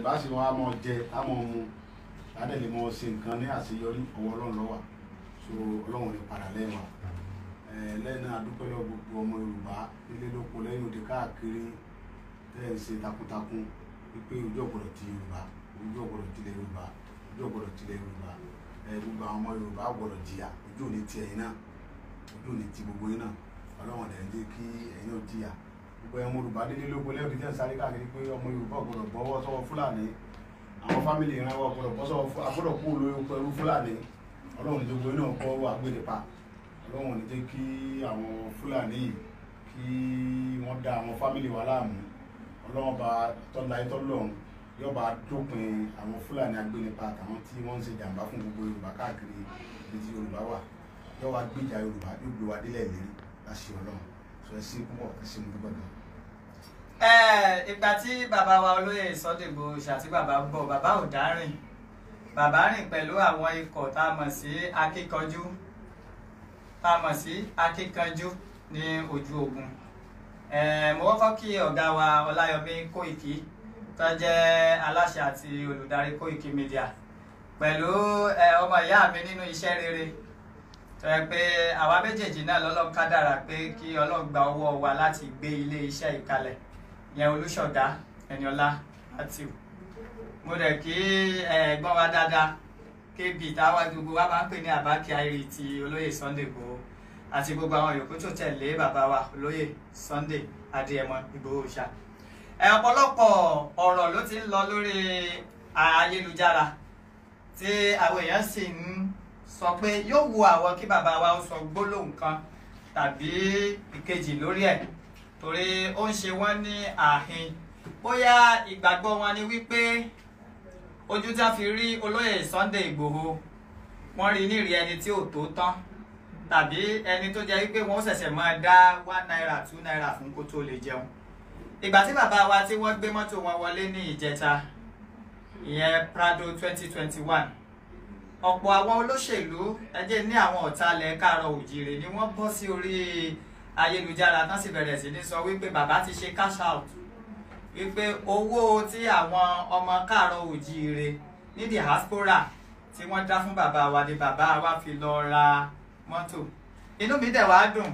bá sì wọn á mọ jẹ á mọ mu ládẹ lè mọ ṣe nǹkan ní àṣeyọrí ọwọ́ Ọlọ́run ló wà so Ọlọ́run ní padà lẹ́yìn wa ẹ lẹ́yìn náà adúpẹ́ lọ́wọ́ gbogbo ọmọ Yorùbá nílé lóko lẹ́yìn òde káàkiri tẹ́ ẹ̀ ń ṣe takuntakun wípé ojú ọ̀gbọ̀dọ̀ ti Yorùbá ojú ọ̀gbọ̀dọ̀ tilẹ̀ Yorùbá ojú ọ̀gbọ̀dọ̀ tilẹ̀ Yorùbá ẹ gbogbo àwọn ọmọ Yorùbá gbọ́dọ̀ jìyà ojú òní ti ẹ̀yin náà ojú òní ti gbogbo yín náà Ọlọ́run ẹ̀ ń jẹ́ kí ẹ̀yin náà jìyà gbogbo ẹ̀mọ Yorùbá délé lóko lẹ́yìn òde tẹ́ ń sáré káàkiri pé ọmọ Yorùbá gbọ́dọ̀ bọ́wọ́ sọ́wọ́ Fúlàní àwọn fámìlì ìran wa gbọ́dọ̀ bọ́ sọ́wọ́ agbọ́dọ̀ kú olóyún pẹ̀lú Fúlàní Ọlọ́run ní gbogbo yín náà kọ́ wà gbére pa Ọlọ́run ní jẹ́ kí àwọn Fúlàní yìí kí wọ́n dá àwọn fámìlì wa láàmú Ọlọ́run bá tọ́lá ẹ̀ tọ́lọ́run yóò bá dópin àwọn Fúlàní agbénipa àtàwọn tí wọ́n ń ṣe jàǹbá fún gbogbo Yorùbá káàkiri ibi tí Yorùbá wà yóò wá gbìjà Yorùbá yóò gbé wa délẹ̀ lérí láṣẹ Ọlọ́run sọ ẹ sí púpọ̀ ẹ sí mo dúpẹ́ gan. ẹ ìgbà tí bàbá wa olóyè Sunday Igboho àti bàbá ń bọ̀ bàbá ò dárìn bàbá rìn pẹ̀lú àwọn ikọ̀ tá a mọ̀ sí akíkanjú tá a mọ̀ sí akíkanjú ní ojú ogun ẹ mo kọ́kọ́ kí ọ̀gá wa Ọláyọmí Kóìkí tó jẹ́ aláṣẹ àti olùdarí Kóìkí Media pẹ̀lú ẹ ọmọ ìyá mi nínú iṣẹ́ rere tó yẹ pé àwa méjèèjì náà lọ́lọ́run kádàrà pé kí Ọlọ́run gba ọwọ́ wa láti gbé ilé iṣẹ́ ìkalẹ̀ yẹn Olúṣọ̀gá Ẹniọlá Matthew mo dẹ̀ kí ẹ̀gbọ́n wa dáadáa kébì táwa gbogbo wa máa ń pè ní àbákí ayiri ti olóyè Sunday Igboho àti gbogbo àwọn yòókù tó tẹ̀lé bàbá wa olóyè Sunday Adéyẹmọ Ìgbòho ṣá ẹ ọ̀pọ̀lọpọ̀ ọ̀rọ̀ ló ti ń lọ lórí ayélujára tí àwọn èèyàn sì ń sọ pé yóò wu àwọn kí bàbá wa ó sọ gbólóhùn kan tàbí ìkejì lórí ẹ̀ torí ó ń ṣe wọ́n ní àhín bóyá ìgbàgbọ́ wọn ni wípé ojú tí a fi rí olóyè Sunday Igboho wọ́n rí nírì ẹni tí ò tó tán tàbí ẹni tó jẹ́ wípé wọ́n ṣẹ̀ṣẹ̀ máa dá one naira two naira fún kó tó lè jẹun ìgbà tí bàbá wa tí wọ́n gbé mọ́tò wọn wọlé ní ìjẹta ìyẹn Prado twenty twenty one ọ̀pọ̀ àwọn olóṣèlú ẹjẹ́ ní àwọn ọ̀talẹ̀ káàárọ̀ òjìrè ni wọ́n bọ́ sí orí ayélujára tán sì bẹ̀rẹ̀ sí ní sọ wípé bàbá ti ṣe cash out wípé owó tí àwọn ọmọ káàárọ̀ òjìrè ní diaspora tí wọ́n dá fún bàbá wa ni bàbá wa fi lọ ra mọ́tò inú mi dẹ̀ wá dùn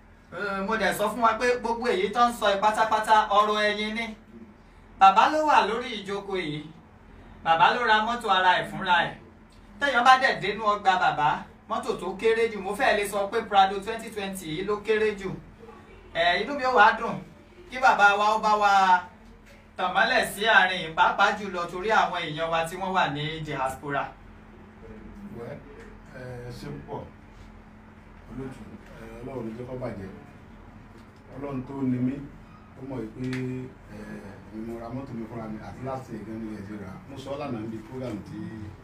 mo dẹ̀ sọ fún wa pé gbogbo èyí tó ń sọ pátápátá ọ̀rọ̀ ẹ̀yìn ni bàbá ló wà lórí ìjókòó yìí bàbá ló ra mọ́tò ara ẹ̀ fúnra ẹ̀ téèyàn bá dẹ̀ dénú ọgbà bàbá mọ́tò tó kéré jù mo fẹ́ẹ́ lè sọ pé Prado twenty twenty yìí ló kéré jù ẹ̀ inú mi ó wàá dùn kí bàbá wa ó bá wa tàn mọ́lẹ̀ sí àárín pàápàá jùlọ torí àwọn èèyàn wa tí wọ́n wà ní diaspora. wẹ́ ẹ ṣe púpọ̀ olóòtú ẹ ọlọ́run ló jẹ́ kó bàjẹ́ ọlọ́run tó ní mí ó mọ̀ pé ẹ mi mo ra mọ́tò mi fúnra mi àti láti ẹ̀gán ní ẹ̀jẹ̀ rà mo sọ ọ́ lánàá níbi program tí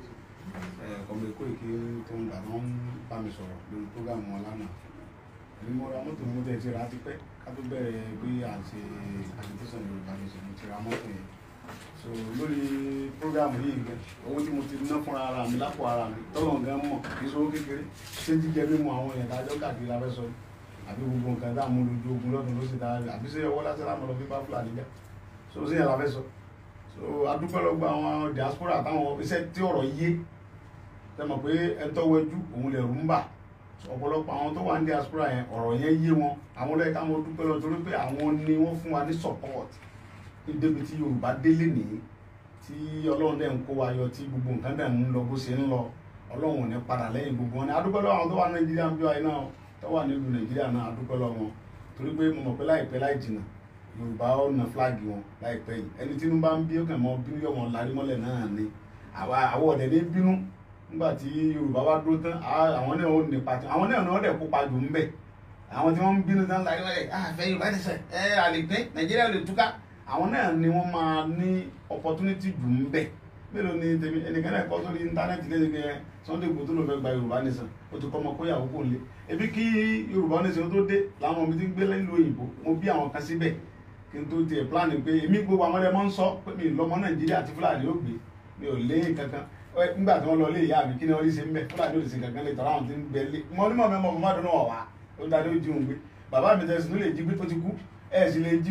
ẹ kọ̀mọ̀ èkó èké tó ń gbà wọ́n bá mi sọ̀rọ̀ lórí program wọn lánàá èmi mo ra mọ́tò mi mo tẹ̀ ti rà á ti pẹ́ ká tó bẹ̀rẹ̀ pé à ń ṣe agitation Yorùbá nation mo ti ra mọ́tò yẹn so lórí program yìí gan owó tí mo ti ná fúnra ara mi lápò ara mi tọ́lọ̀ gan mọ̀ kì í sọ́wọ́ kékeré ṣé jíjẹ mímu àwọn èèyàn dájọ́ káàkiri abẹ́ sọ àbí gbogbo nǹkan tá à mú lójú ogun lọ́dún ló sì dára àbí ṣé ọwọ́ lásán láwọn ọlọ́bí bá fúlàní jà so ṣé yàrá fẹ́ sọ so adúpẹ́ lọ gba àwọn diaspora táwọn iṣẹ́ tí ọ̀rọ̀ yé tẹ́ mọ̀ pé ẹ tọ́wọ́jú òun lè rú ń bà ọ̀pọ̀lọpọ̀ àwọn tó wà ní diaspora yẹn ọ̀rọ̀ yẹn yé wọn àwọn lẹ́yìn káwọn dúpẹ́ lọ torí pé àwọn ni wọ́n fún wa ní support ní débi tí Yorùbá délé nìyí tí Ọlọ́run dẹ̀ ń kó wa yọ tí gbogbo nǹkan dẹ̀ ń lọ bó ṣe ń lọ Ọlọ́run ò ní padà lẹ́yìn gbogbo wọn ni adúpẹ́ lọ́wọ́ àwọn tó wà Nàìjíríà ń bí wa iná tó wà nílùú Nàìjíríà náà adúpẹ́ lọ́wọ́ wọn torí pé mo mọ̀ pé láìpẹ́ láì jìnnà Yorùbá ó na fúláàgì wọn láìpẹ́ yìí ẹni tí inú bá ń bí ó kàn mọ́ bínú yọ̀ wọn larí mọ́lẹ̀ náà ni àwọn ọ̀dẹ̀ ní bínú nígbà tí Yorùbá wá dúró tán àwọn náà ó nípa tí àwọn náà náà dẹ̀ kópa jù ń bẹ̀ àwọn tí wọ́n ń bínú tán láyé wọ́n àfẹ́ Yorùbá ti sẹ̀ ẹ́ àlègbé Nàìjíríà lè túká àwọn náà ni wọ́n máa ní opportunity jù ń bẹ̀ mélòó ni tèmi ẹnìkan náà kọ́ sórí íńtánẹ́ẹ̀tì lẹ́yìn pé Sunday Igboho tó ló fẹ́ gba Yorùbá nation ó ti kọ́ ọmọ kóyàwó kò lé ebi kí Yorùbá nation tó dé làwọn ọmọ mi ti ń gbé lẹ́nu òyìnbó mo bí àwọn kan síbẹ̀ kí n tó tiẹ̀ plan pé èmi gbogbo àwọn ọmọdé máa ń sọ pé mi lọ́mọ Nàìjíríà àti Fúlàní ó gbé mi ò lé kankan nígbà tí wọ́n lọ lé ìyá mi kí ni wọ́n rí ṣe ń bẹ̀ Fúlàní ò lè ṣe kankan lè tọ́ra àwọn tí ń bẹ lé mo ní mọ̀ mẹ́mọ́ mọ́ dún náà wá ó dáadé ó jí òun gbé bàbá mi tẹ̀sí ló lè jí gbé tó ti kú ẹ̀ sì lè jí gbé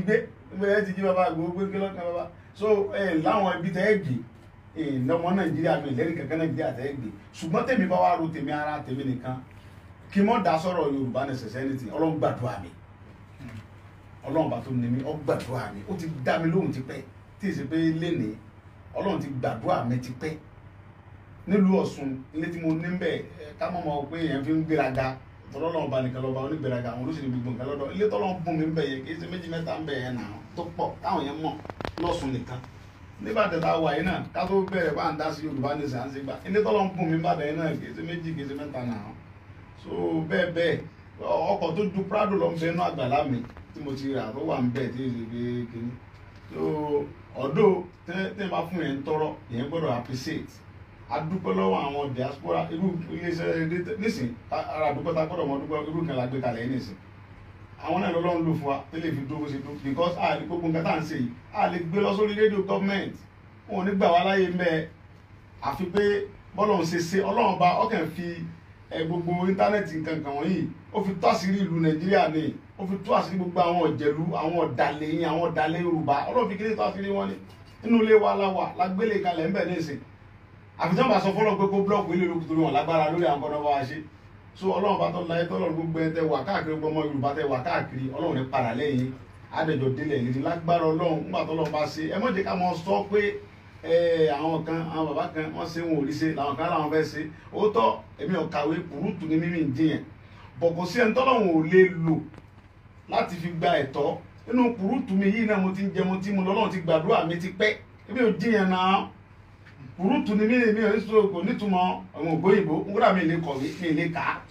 nígbà yẹn ti jí bàbá àgbò gbé kí lọ́kàn bàbá so ẹ láwọn ibi tẹ́ ẹ gbé ẹ lọ́mọ nàìjíríà mi lẹ́rìí kankan nàìjíríà tẹ́ ẹ gbé ṣùgbọ́n tèmi bá wà ro tèmi ara tèmi nìkan kí mọ́ da sọ̀rọ̀ yorùbá necessity ọlọ́run gbàdúrà mi ọlọ́run bá tó ní mi ọ gbàdúrà mi ó ti dá mi lóhùn ti pẹ́ tí ì ṣe pé lénìí ọlọ́run ti gbàdúrà mi ti pẹ́ nílùú ọ̀ṣun ilé tí mo ní bẹ̀ ká mọ̀ mọ́ pé èèyàn fi ń gbéraga tọ́lọ́lọ́run bá nìkan lọ́ba onígbéraga àwọn olóṣèlú gbogbo nǹkan lọ́dọ̀ ilé tọ́lọ́run bùn mi ń bẹ̀ yẹn kì í ṣe méjì mẹ́ta ń bẹ̀ yẹn náà tó pọ̀ táwọn yẹn mọ̀ lọ́ṣun nìkan nígbà tẹ̀ta wà yìí náà ká tó bẹ̀rẹ̀ bá ń dá sí yorùbá ní sàǹsì gbà ilé tọ́lọ́run bùn mi ń bàdàn yẹn náà kì í ṣe méjì kì í ṣe mẹ́ta náà so bẹ́ẹ̀ bẹ́ẹ̀ ọkọ̀ tó ju prado lọ ń bẹ inú àgbàlá mi tí mo ti rà tó wà ń bẹ̀ tí ì ṣe pé kíní so ọ̀dọ́ tẹ́ bá fún yẹn ń tọrọ yẹn gbọ́dọ̀ appreciate adúpẹ́ lọ́wọ́ àwọn diaspora irú iléeṣẹ́ nísìn ara àdúpẹ́ ta gbọ́dọ̀ mọ́ dúpẹ́ irú kan la gbé kalẹ̀ yìí nísìn àwọn náà lọ́lọ́run lò fún wa tẹ́lẹ̀ fi dúró bó ṣe dúró because a lè gbogbo nǹkan tá à ń ṣe yìí a lè gbé lọ sórí rédíò gọ́ọ̀mẹ̀ntì wọn ò ní gbà wá láyé mẹ́ àfi pé bọ́lọ́run ṣe ṣe ọlọ́run bá ọkàn fi ẹ gbogbo íńtánẹ́ẹ̀tì nǹkan kan wọ̀nyí ó fi tó àṣírí ìlú nàìjíríà ni ó fi tó àṣírí gbogbo àwọn ọ̀jẹ̀lú àwọn ọ̀dàlẹ̀ yín àwọn ọ̀dàlẹ̀ yorùbá ọlọ́run fi kí ní tó àṣírí wọn ni inú ilé wa la wà lágbélé kalẹ̀ ńbẹ̀ ní ìsìn àfitán bá sọ fọlọ́ pé kó búlọ́ọ̀kù ilé olókùn torí wọn lágbára lórí àwọn kọ́nà bá wa ṣe so ọlọ́run bá tọ́ láyé tọ́lọ́run gbogbo ẹ tẹ wà káàkiri gbogbo ọmọ yorùbá tẹ wà káàkiri ọlọ́run ní padà lẹ́yìn adẹjọ délẹ̀ ìlérí lágbára ọlọ́run nígbà tọ́lọ́run bá ṣe ẹ mọ̀jẹ̀ ká mọ sọ pé àwọn kan àwọn bàbá kan wọ́n ṣe wọn ò rí ṣe làwọn kan làwọn fẹ́ ṣe òótọ́ èmi ò kàwé kùrúùtù ní mímì ń jiyàn bọ̀ kò sí ẹni tọ́lọ́run ò lè lò láti fi gba ẹ̀tọ́ nínú kùrúùtù mi yìí náà mo ti ń jẹ mo ti mu lọ́lọ́run ti gbàdúrà mi ti pẹ́ èmi ò jiyàn náà kùrúùtù ni mí mi ò ní sọ kò nítumọ̀ àwọn ògbóyìnbó nkúrà mi lè kọ̀wé mi lè kà á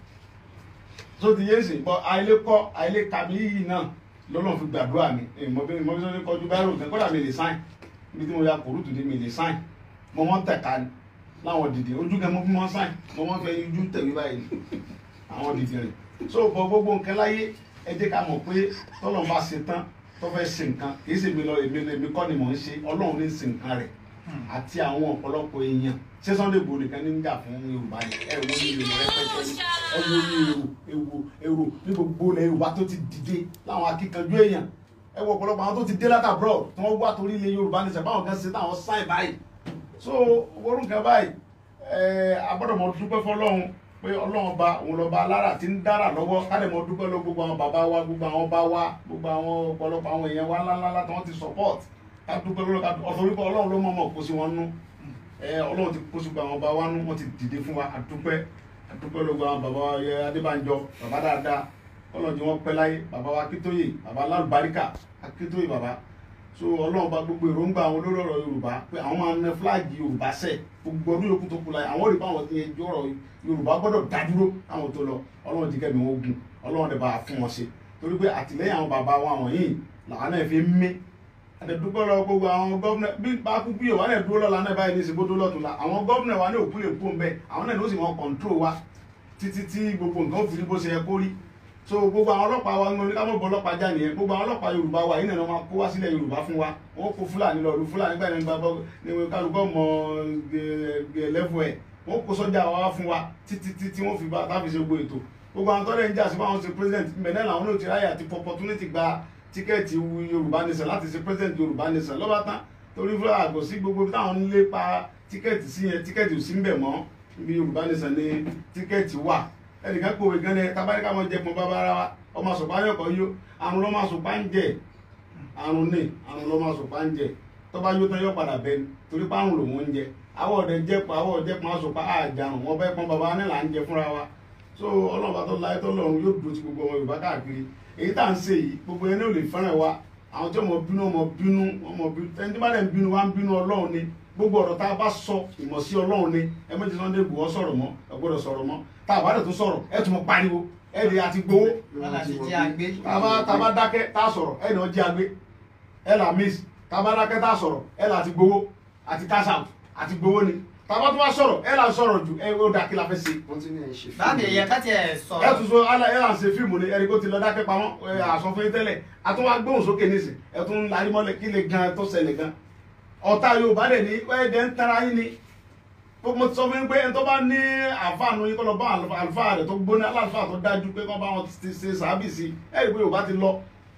tó ti yé sè bọ́ àìlè kọ́ àìlè kà mí yìí náà lọ́lọ́run fi gbàdúrà mi ìmọ̀ bí mo bí sọ́ni kọjú báyìí rò kọ́dà mi lè sáìn ibi tí mo ya kùrúùtù ni mi lè sáìn mo mọ́ tẹ̀ka ni láwọn dìde ojú kan mo bí mọ́ sáìn mo mọ́ fẹ́ ojú tẹ̀wé báyìí àwọn dìde rẹ̀ so bọ gbogbo nǹkan láyé ẹ jẹ́ ká mọ̀ pé tọ́lọ́run bá ṣe tán tó fẹ́ ṣe nǹkan kì í ṣe mi lọ èmi kọ́ ni mò ń ṣe ọlọ́run ní ṣe nǹkan rẹ̀ àti àwọn ọ̀pọ̀lọpọ̀ èèyàn ṣé Sunday Igboho nìkan ní ń jà fún Yorùbá ni ẹ wo ní Yorùbá rẹpẹtẹ ni ẹ wo ní èrò èrò èrò ní gbogbo ilẹ̀ Yorùbá tó ti dìde láwọn akíkanjú èèyàn ẹ wo ọ̀pọ̀lọpọ̀ àwọn tó ti dé látàbúrò tí wọ́n wá torí ilẹ̀ Yorùbá ní sẹ́pà àwọn kan ṣe táwọn sáì báyìí so orun kan báyìí ẹ agbọ́dọ̀ dúpẹ́ fọlọ́run pé ọlọ́run ọba òun lọ́ba alára ti ń dára lọ́wọ́ káde mọ dúpẹ́ lọ gbogbo àwọn bàbá wa gbogbo àwọn bá wa gbogbo àwọn ọ̀pọ̀lọpọ̀ àwọn èèyàn wa ńláńlá tí wọ́n ti support ká dúpẹ́ lọ́wọ́ ká ọ̀sọ̀ wípé ọlọ́run ló mọ̀ọ́mọ̀ kó sí wọn nú ọlọ́run ti kó sí gbogbo àwọn bá wa nú wọ́n ti dìde fún wa àdúpẹ́ àdúpẹ́ lọ́gbọ̀ àwọn bàbá wa yẹ Adébánjọ bàbá dáadáa ọlọ́run tí wọ́n pẹ́ láyé bàbá wa Akíntóyè bàbá lálùbáríkà Akíntóyè bàbá so ọlọ́run bá gbogbo èròǹgbà àwọn olórí ọ̀rọ̀ yorùbá pé àwọn máa ń nẹ fúláàgì yorùbá sẹ̀ gbogbo ọdún yòókù tó kù láyé àwọn rí i pé àwọn ti yẹn ọ̀rọ̀ yorùbá gbọ́dọ̀ dádúró káwọn tó lọ ọlọ́run ti kẹ́mi wọn gùn ọlọ́run dẹ̀ bá a fún wọn ṣe torí pé àtìlẹ́yìn àwọn bàbá wa wọ̀nyí làwọn náà fi ń mí àdẹ̀dúpẹ́ lọ gbogbo àwọn gọ́vnà bí bá kú bí òwà náà dúró lọ́la náà báyìí ní ìsìnkú tó lọ́tún la àwọn gọ́vnà wa ní òkú lè kú ń bẹ àwọn náà ló sì wọn kọ̀ǹtró wa títí tí gbogbo nǹkan ó fi rí bó ṣe yẹ kó rí so gbogbo àwọn ọlọ́pàá wa ń gbọ́n ká mọ̀ bọ́ ọlọ́pàá já nìyẹn gbogbo àwọn ọlọ́pàá yorùbá wa yìí náà máa kó wá sílẹ̀ yorùbá fún wa wọ́n kó fúlàní lọ lu fúlàní gbà ní gbàgbọ́ ní kálukọ́ mọ lẹ́fù ẹ̀ wọ́n kó sọ́jà wa fún wa títí tí wọ́n fi bá táfi ṣe gbogbo ètò gbogbo àwọn tọ́lẹ̀ ń jà sí fáwọn ṣe president mẹ́lẹ́ làwọn náà ti ráyè àti opportunity gba tíkẹ́ẹ̀tì yorùbá nation láti ṣe president yorùbá nation lọ́ba tán torí fúlàní àgọ́ sí gbogbo táwọn ń lépa tíkẹ́ẹ̀tì sí yẹn tíkẹ́ẹ̀tì ò sí ń bẹ̀ mọ́ ibi yorùbá nation ní tíkẹ́ẹ̀tì wà ẹnìkan pòwe gan ni tabaríkà mọ jẹpọn bàbá ara wa ọmọ sọpá yọkọ yó àrùn lọmọ sọpá ń jẹ àrùn ní àrùn lọmọ sọpá ń jẹ tọba yóò tán yọ padà bẹ ni torí pé àrùn lòun ń jẹ àwọ ọdẹ jẹpọn àwọ jẹpọn asọpá àjàrùn wọn bẹ pọn bàbá ní là ń jẹ fúnra wa so ọlọ́run tó láyé tó lọ́run yóò dúró ti gbogbo ọmọ yorùbá káàkiri èyí tá à ń ṣe yìí gbogbo ẹni ò lè fẹ́ràn wa àwọn tí ọmọ bínú ọmọ bínú ọmọ bínú ẹni tí bá dẹ̀ ń bínú wa ń bínú ọlọ́run ni gbogbo ọ̀rọ̀ tá a bá sọ ìmọ̀ sí ọlọ́run ni ẹ méjì Sunday Igboho sọ̀rọ̀ mọ́ ẹ gbọ́dọ̀ sọ̀rọ̀ mọ́ tá a bá dẹ̀ tún sọ̀rọ̀ ẹ tún mọ pariwo ẹ lè àti gbowó tàbá tàbá dákẹ́ tá a sọ̀rọ̀ ẹ lọ jí agbé ẹ là miss tàbá dákẹ́ tá a sọ̀rọ̀ ẹ là àti gbowó àti cash out àti gbowó ni tàbá tó bá sọ̀rọ̀ ẹ là ń sọ̀rọ̀ jù ẹ ó dà kí la fẹ́ ṣe. báàbí ẹ̀yẹ ká tiẹ̀ ẹ sọ̀rọ̀ tún so ala ẹ là ń ṣe fíìmù ni ẹni kó ti lọ dákẹ́ pamọ́ ẹ àsọ fún yín tẹ́lẹ̀ àtún wá gbóhùn sókè nísìn ẹ tún larí mọ́lẹ̀ kí lè gan tó ṣẹlẹ̀ gan ọ̀tá Yorùbá dẹ̀ ní ẹ̀ẹ́dẹ̀ ń tara yín ni mo ti sọ fún yín pé ẹni tó bá ní àfáànù yín kó lọ bá àlùfáà rẹ̀ tó gbóná aláàfáà tó dájú pé kó bá wọn ti ṣe sàábì sí ẹ rí i pé Yorùbá ti lọ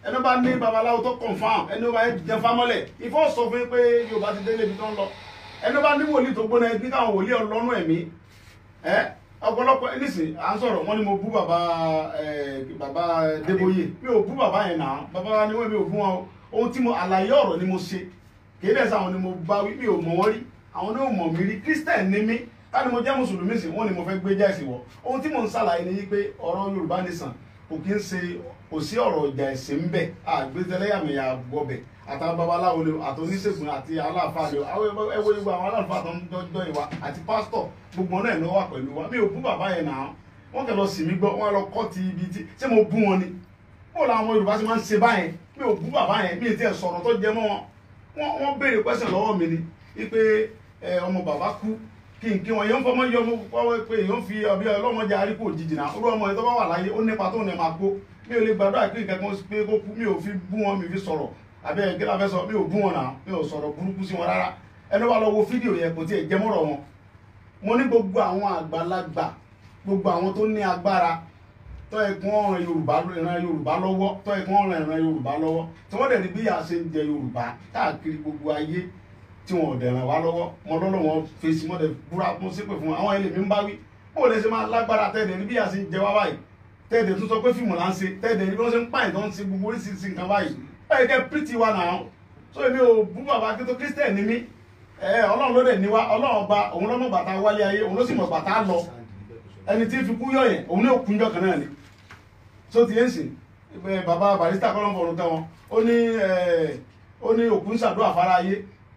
ẹni bá ní babaláwo tó confam ẹni bá jẹ fámọ́lẹ̀ ifọ̀ sọ fún yín pé yorùbá ti délé ibi tó ń lọ ẹni bá ní wòlíì tó gbóná ẹbí káwọn wòlíì ọlọ́nù ẹ̀mí ẹ ọ̀pọ̀lọpọ̀ nísìn à ń sọ̀rọ̀ wọ́n ní mo bú bàbá ẹ bàbá Débóyè mi ò bú bàbá yẹn náà bàbá wa ni wọ́n mi ò bú wọn o ohun tí mo àlàyé ọ̀rọ̀ ni mo ṣe kìí dẹ̀ sáwọn ni mo bá wí mi ò mọ̀ wọ́n rí àwọn ní ò mọ̀ mí rí Christian ni mí ká ni mo jẹ́ mùsùlùmí sí wọ́n ni mo fẹ́ gbé jẹ́sì wọ̀ ohun tí mo ń ṣàlàyé ni yí pé ọ̀rọ̀ Yorùbá nìsàn kò kí ń ṣe kò sí ọ̀rọ̀ ìjà ẹ̀sìn ń bẹ̀ àgbẹ̀tẹ̀lẹ́yàmẹ̀yà gbọ́bẹ̀ àtàwọn babaláwo ni àti oníṣègùn àti aláàfáà ni àwọn ẹwọ ìwọ àwọn aláàfáà tó ń dọ́jọ́ ìwà àti pásítọ̀ gbogbo náà ló wà pẹ̀lú wa mi ò bú bàbá yẹn náà wọ́n kẹ́ lọ sì mí gbọ́ wọ́n lọ kọ́ ti ibi tí ṣé mo bú wọn ni bó làwọn Yorùbá ti máa ń ṣe báyẹn mi ò bú bàbá yẹn mi ì tiẹ̀ sọ̀rọ̀ tó jẹ mọ́ wọn wọ́n béèrè pẹ́sẹ̀ lọ́wọ́ mi ni wípé ọmọ bàbá kú kí n kí wọn yẹn ń fọmọ yọ ọmọ pọ́wọ́ pé èèyàn fi ọbẹ̀ ọlọ́mọdé arípò jìjì náà olú ọmọ yẹn tó bá wà láyé ó nípa tó ní máa kó mi ò lè gbàdúrà pé nǹkan kan pé kó kú mi ò fi bú wọn mi fi sọ̀rọ̀ àbẹ́ ẹ̀gẹ́ la fẹ́ sọ mi ò bú wọn náà mi ò sọ̀rọ̀ burúkú sí wọn rárá ẹni wà lọ wo fídíò yẹn kò tiẹ̀ jẹ́ mọ́rọ̀ wọn mo ní gbogbo àwọn àgbàlagbà gbogbo àwọn tó ní agbára tó ẹkún ọ̀ràn yorùbá ìran yorùbá lọ́wọ́ tó ẹkún ọ̀ràn ìran yorùbá lọ́wọ́ tí wọ́n dẹ̀ ní bí yà ṣe ń jẹ yorùbá káàkiri gbogbo ayé tí wọn ò dẹ̀ ràn wá lọ́wọ́ mo lọ́lọ́ wọn fèsì mọ́ dẹ̀ búra mo ṣépè fún wọn àwọn ẹlẹ́mí ń bá wí bó lè ṣe máa lágbára tẹ́ẹ̀dẹ̀ ní bí yà ṣe ń jẹ wá báyìí tẹ́ẹ̀dẹ̀ tún sọ pé fíìmù là ń ṣe tẹ́ẹ̀dẹ̀ ní bí wọ́n ṣe ń pààyàn tó ń ṣe gbogbo oríṣiríṣi nǹkan báyìí báyìí kẹ́ pírìtì wa náà so èmi ò bú bàbá kí tó kírísítẹ̀ ní mí ẹ ọlọ́run ló dẹ̀ ní wa ọlọ́run ọba òun ló mọ̀ bàtà wálé ayé òun ló sì mọ̀ bàtà lọ ẹni tí fi kú yọ yẹn òun ní òkúnjọ kan náà ni so ti yẹn sìn bàbá barista kọ́lọ́mù ọ̀run tẹ́ wọn ó ní ó ní òkú ń ṣàdúrà fara ayé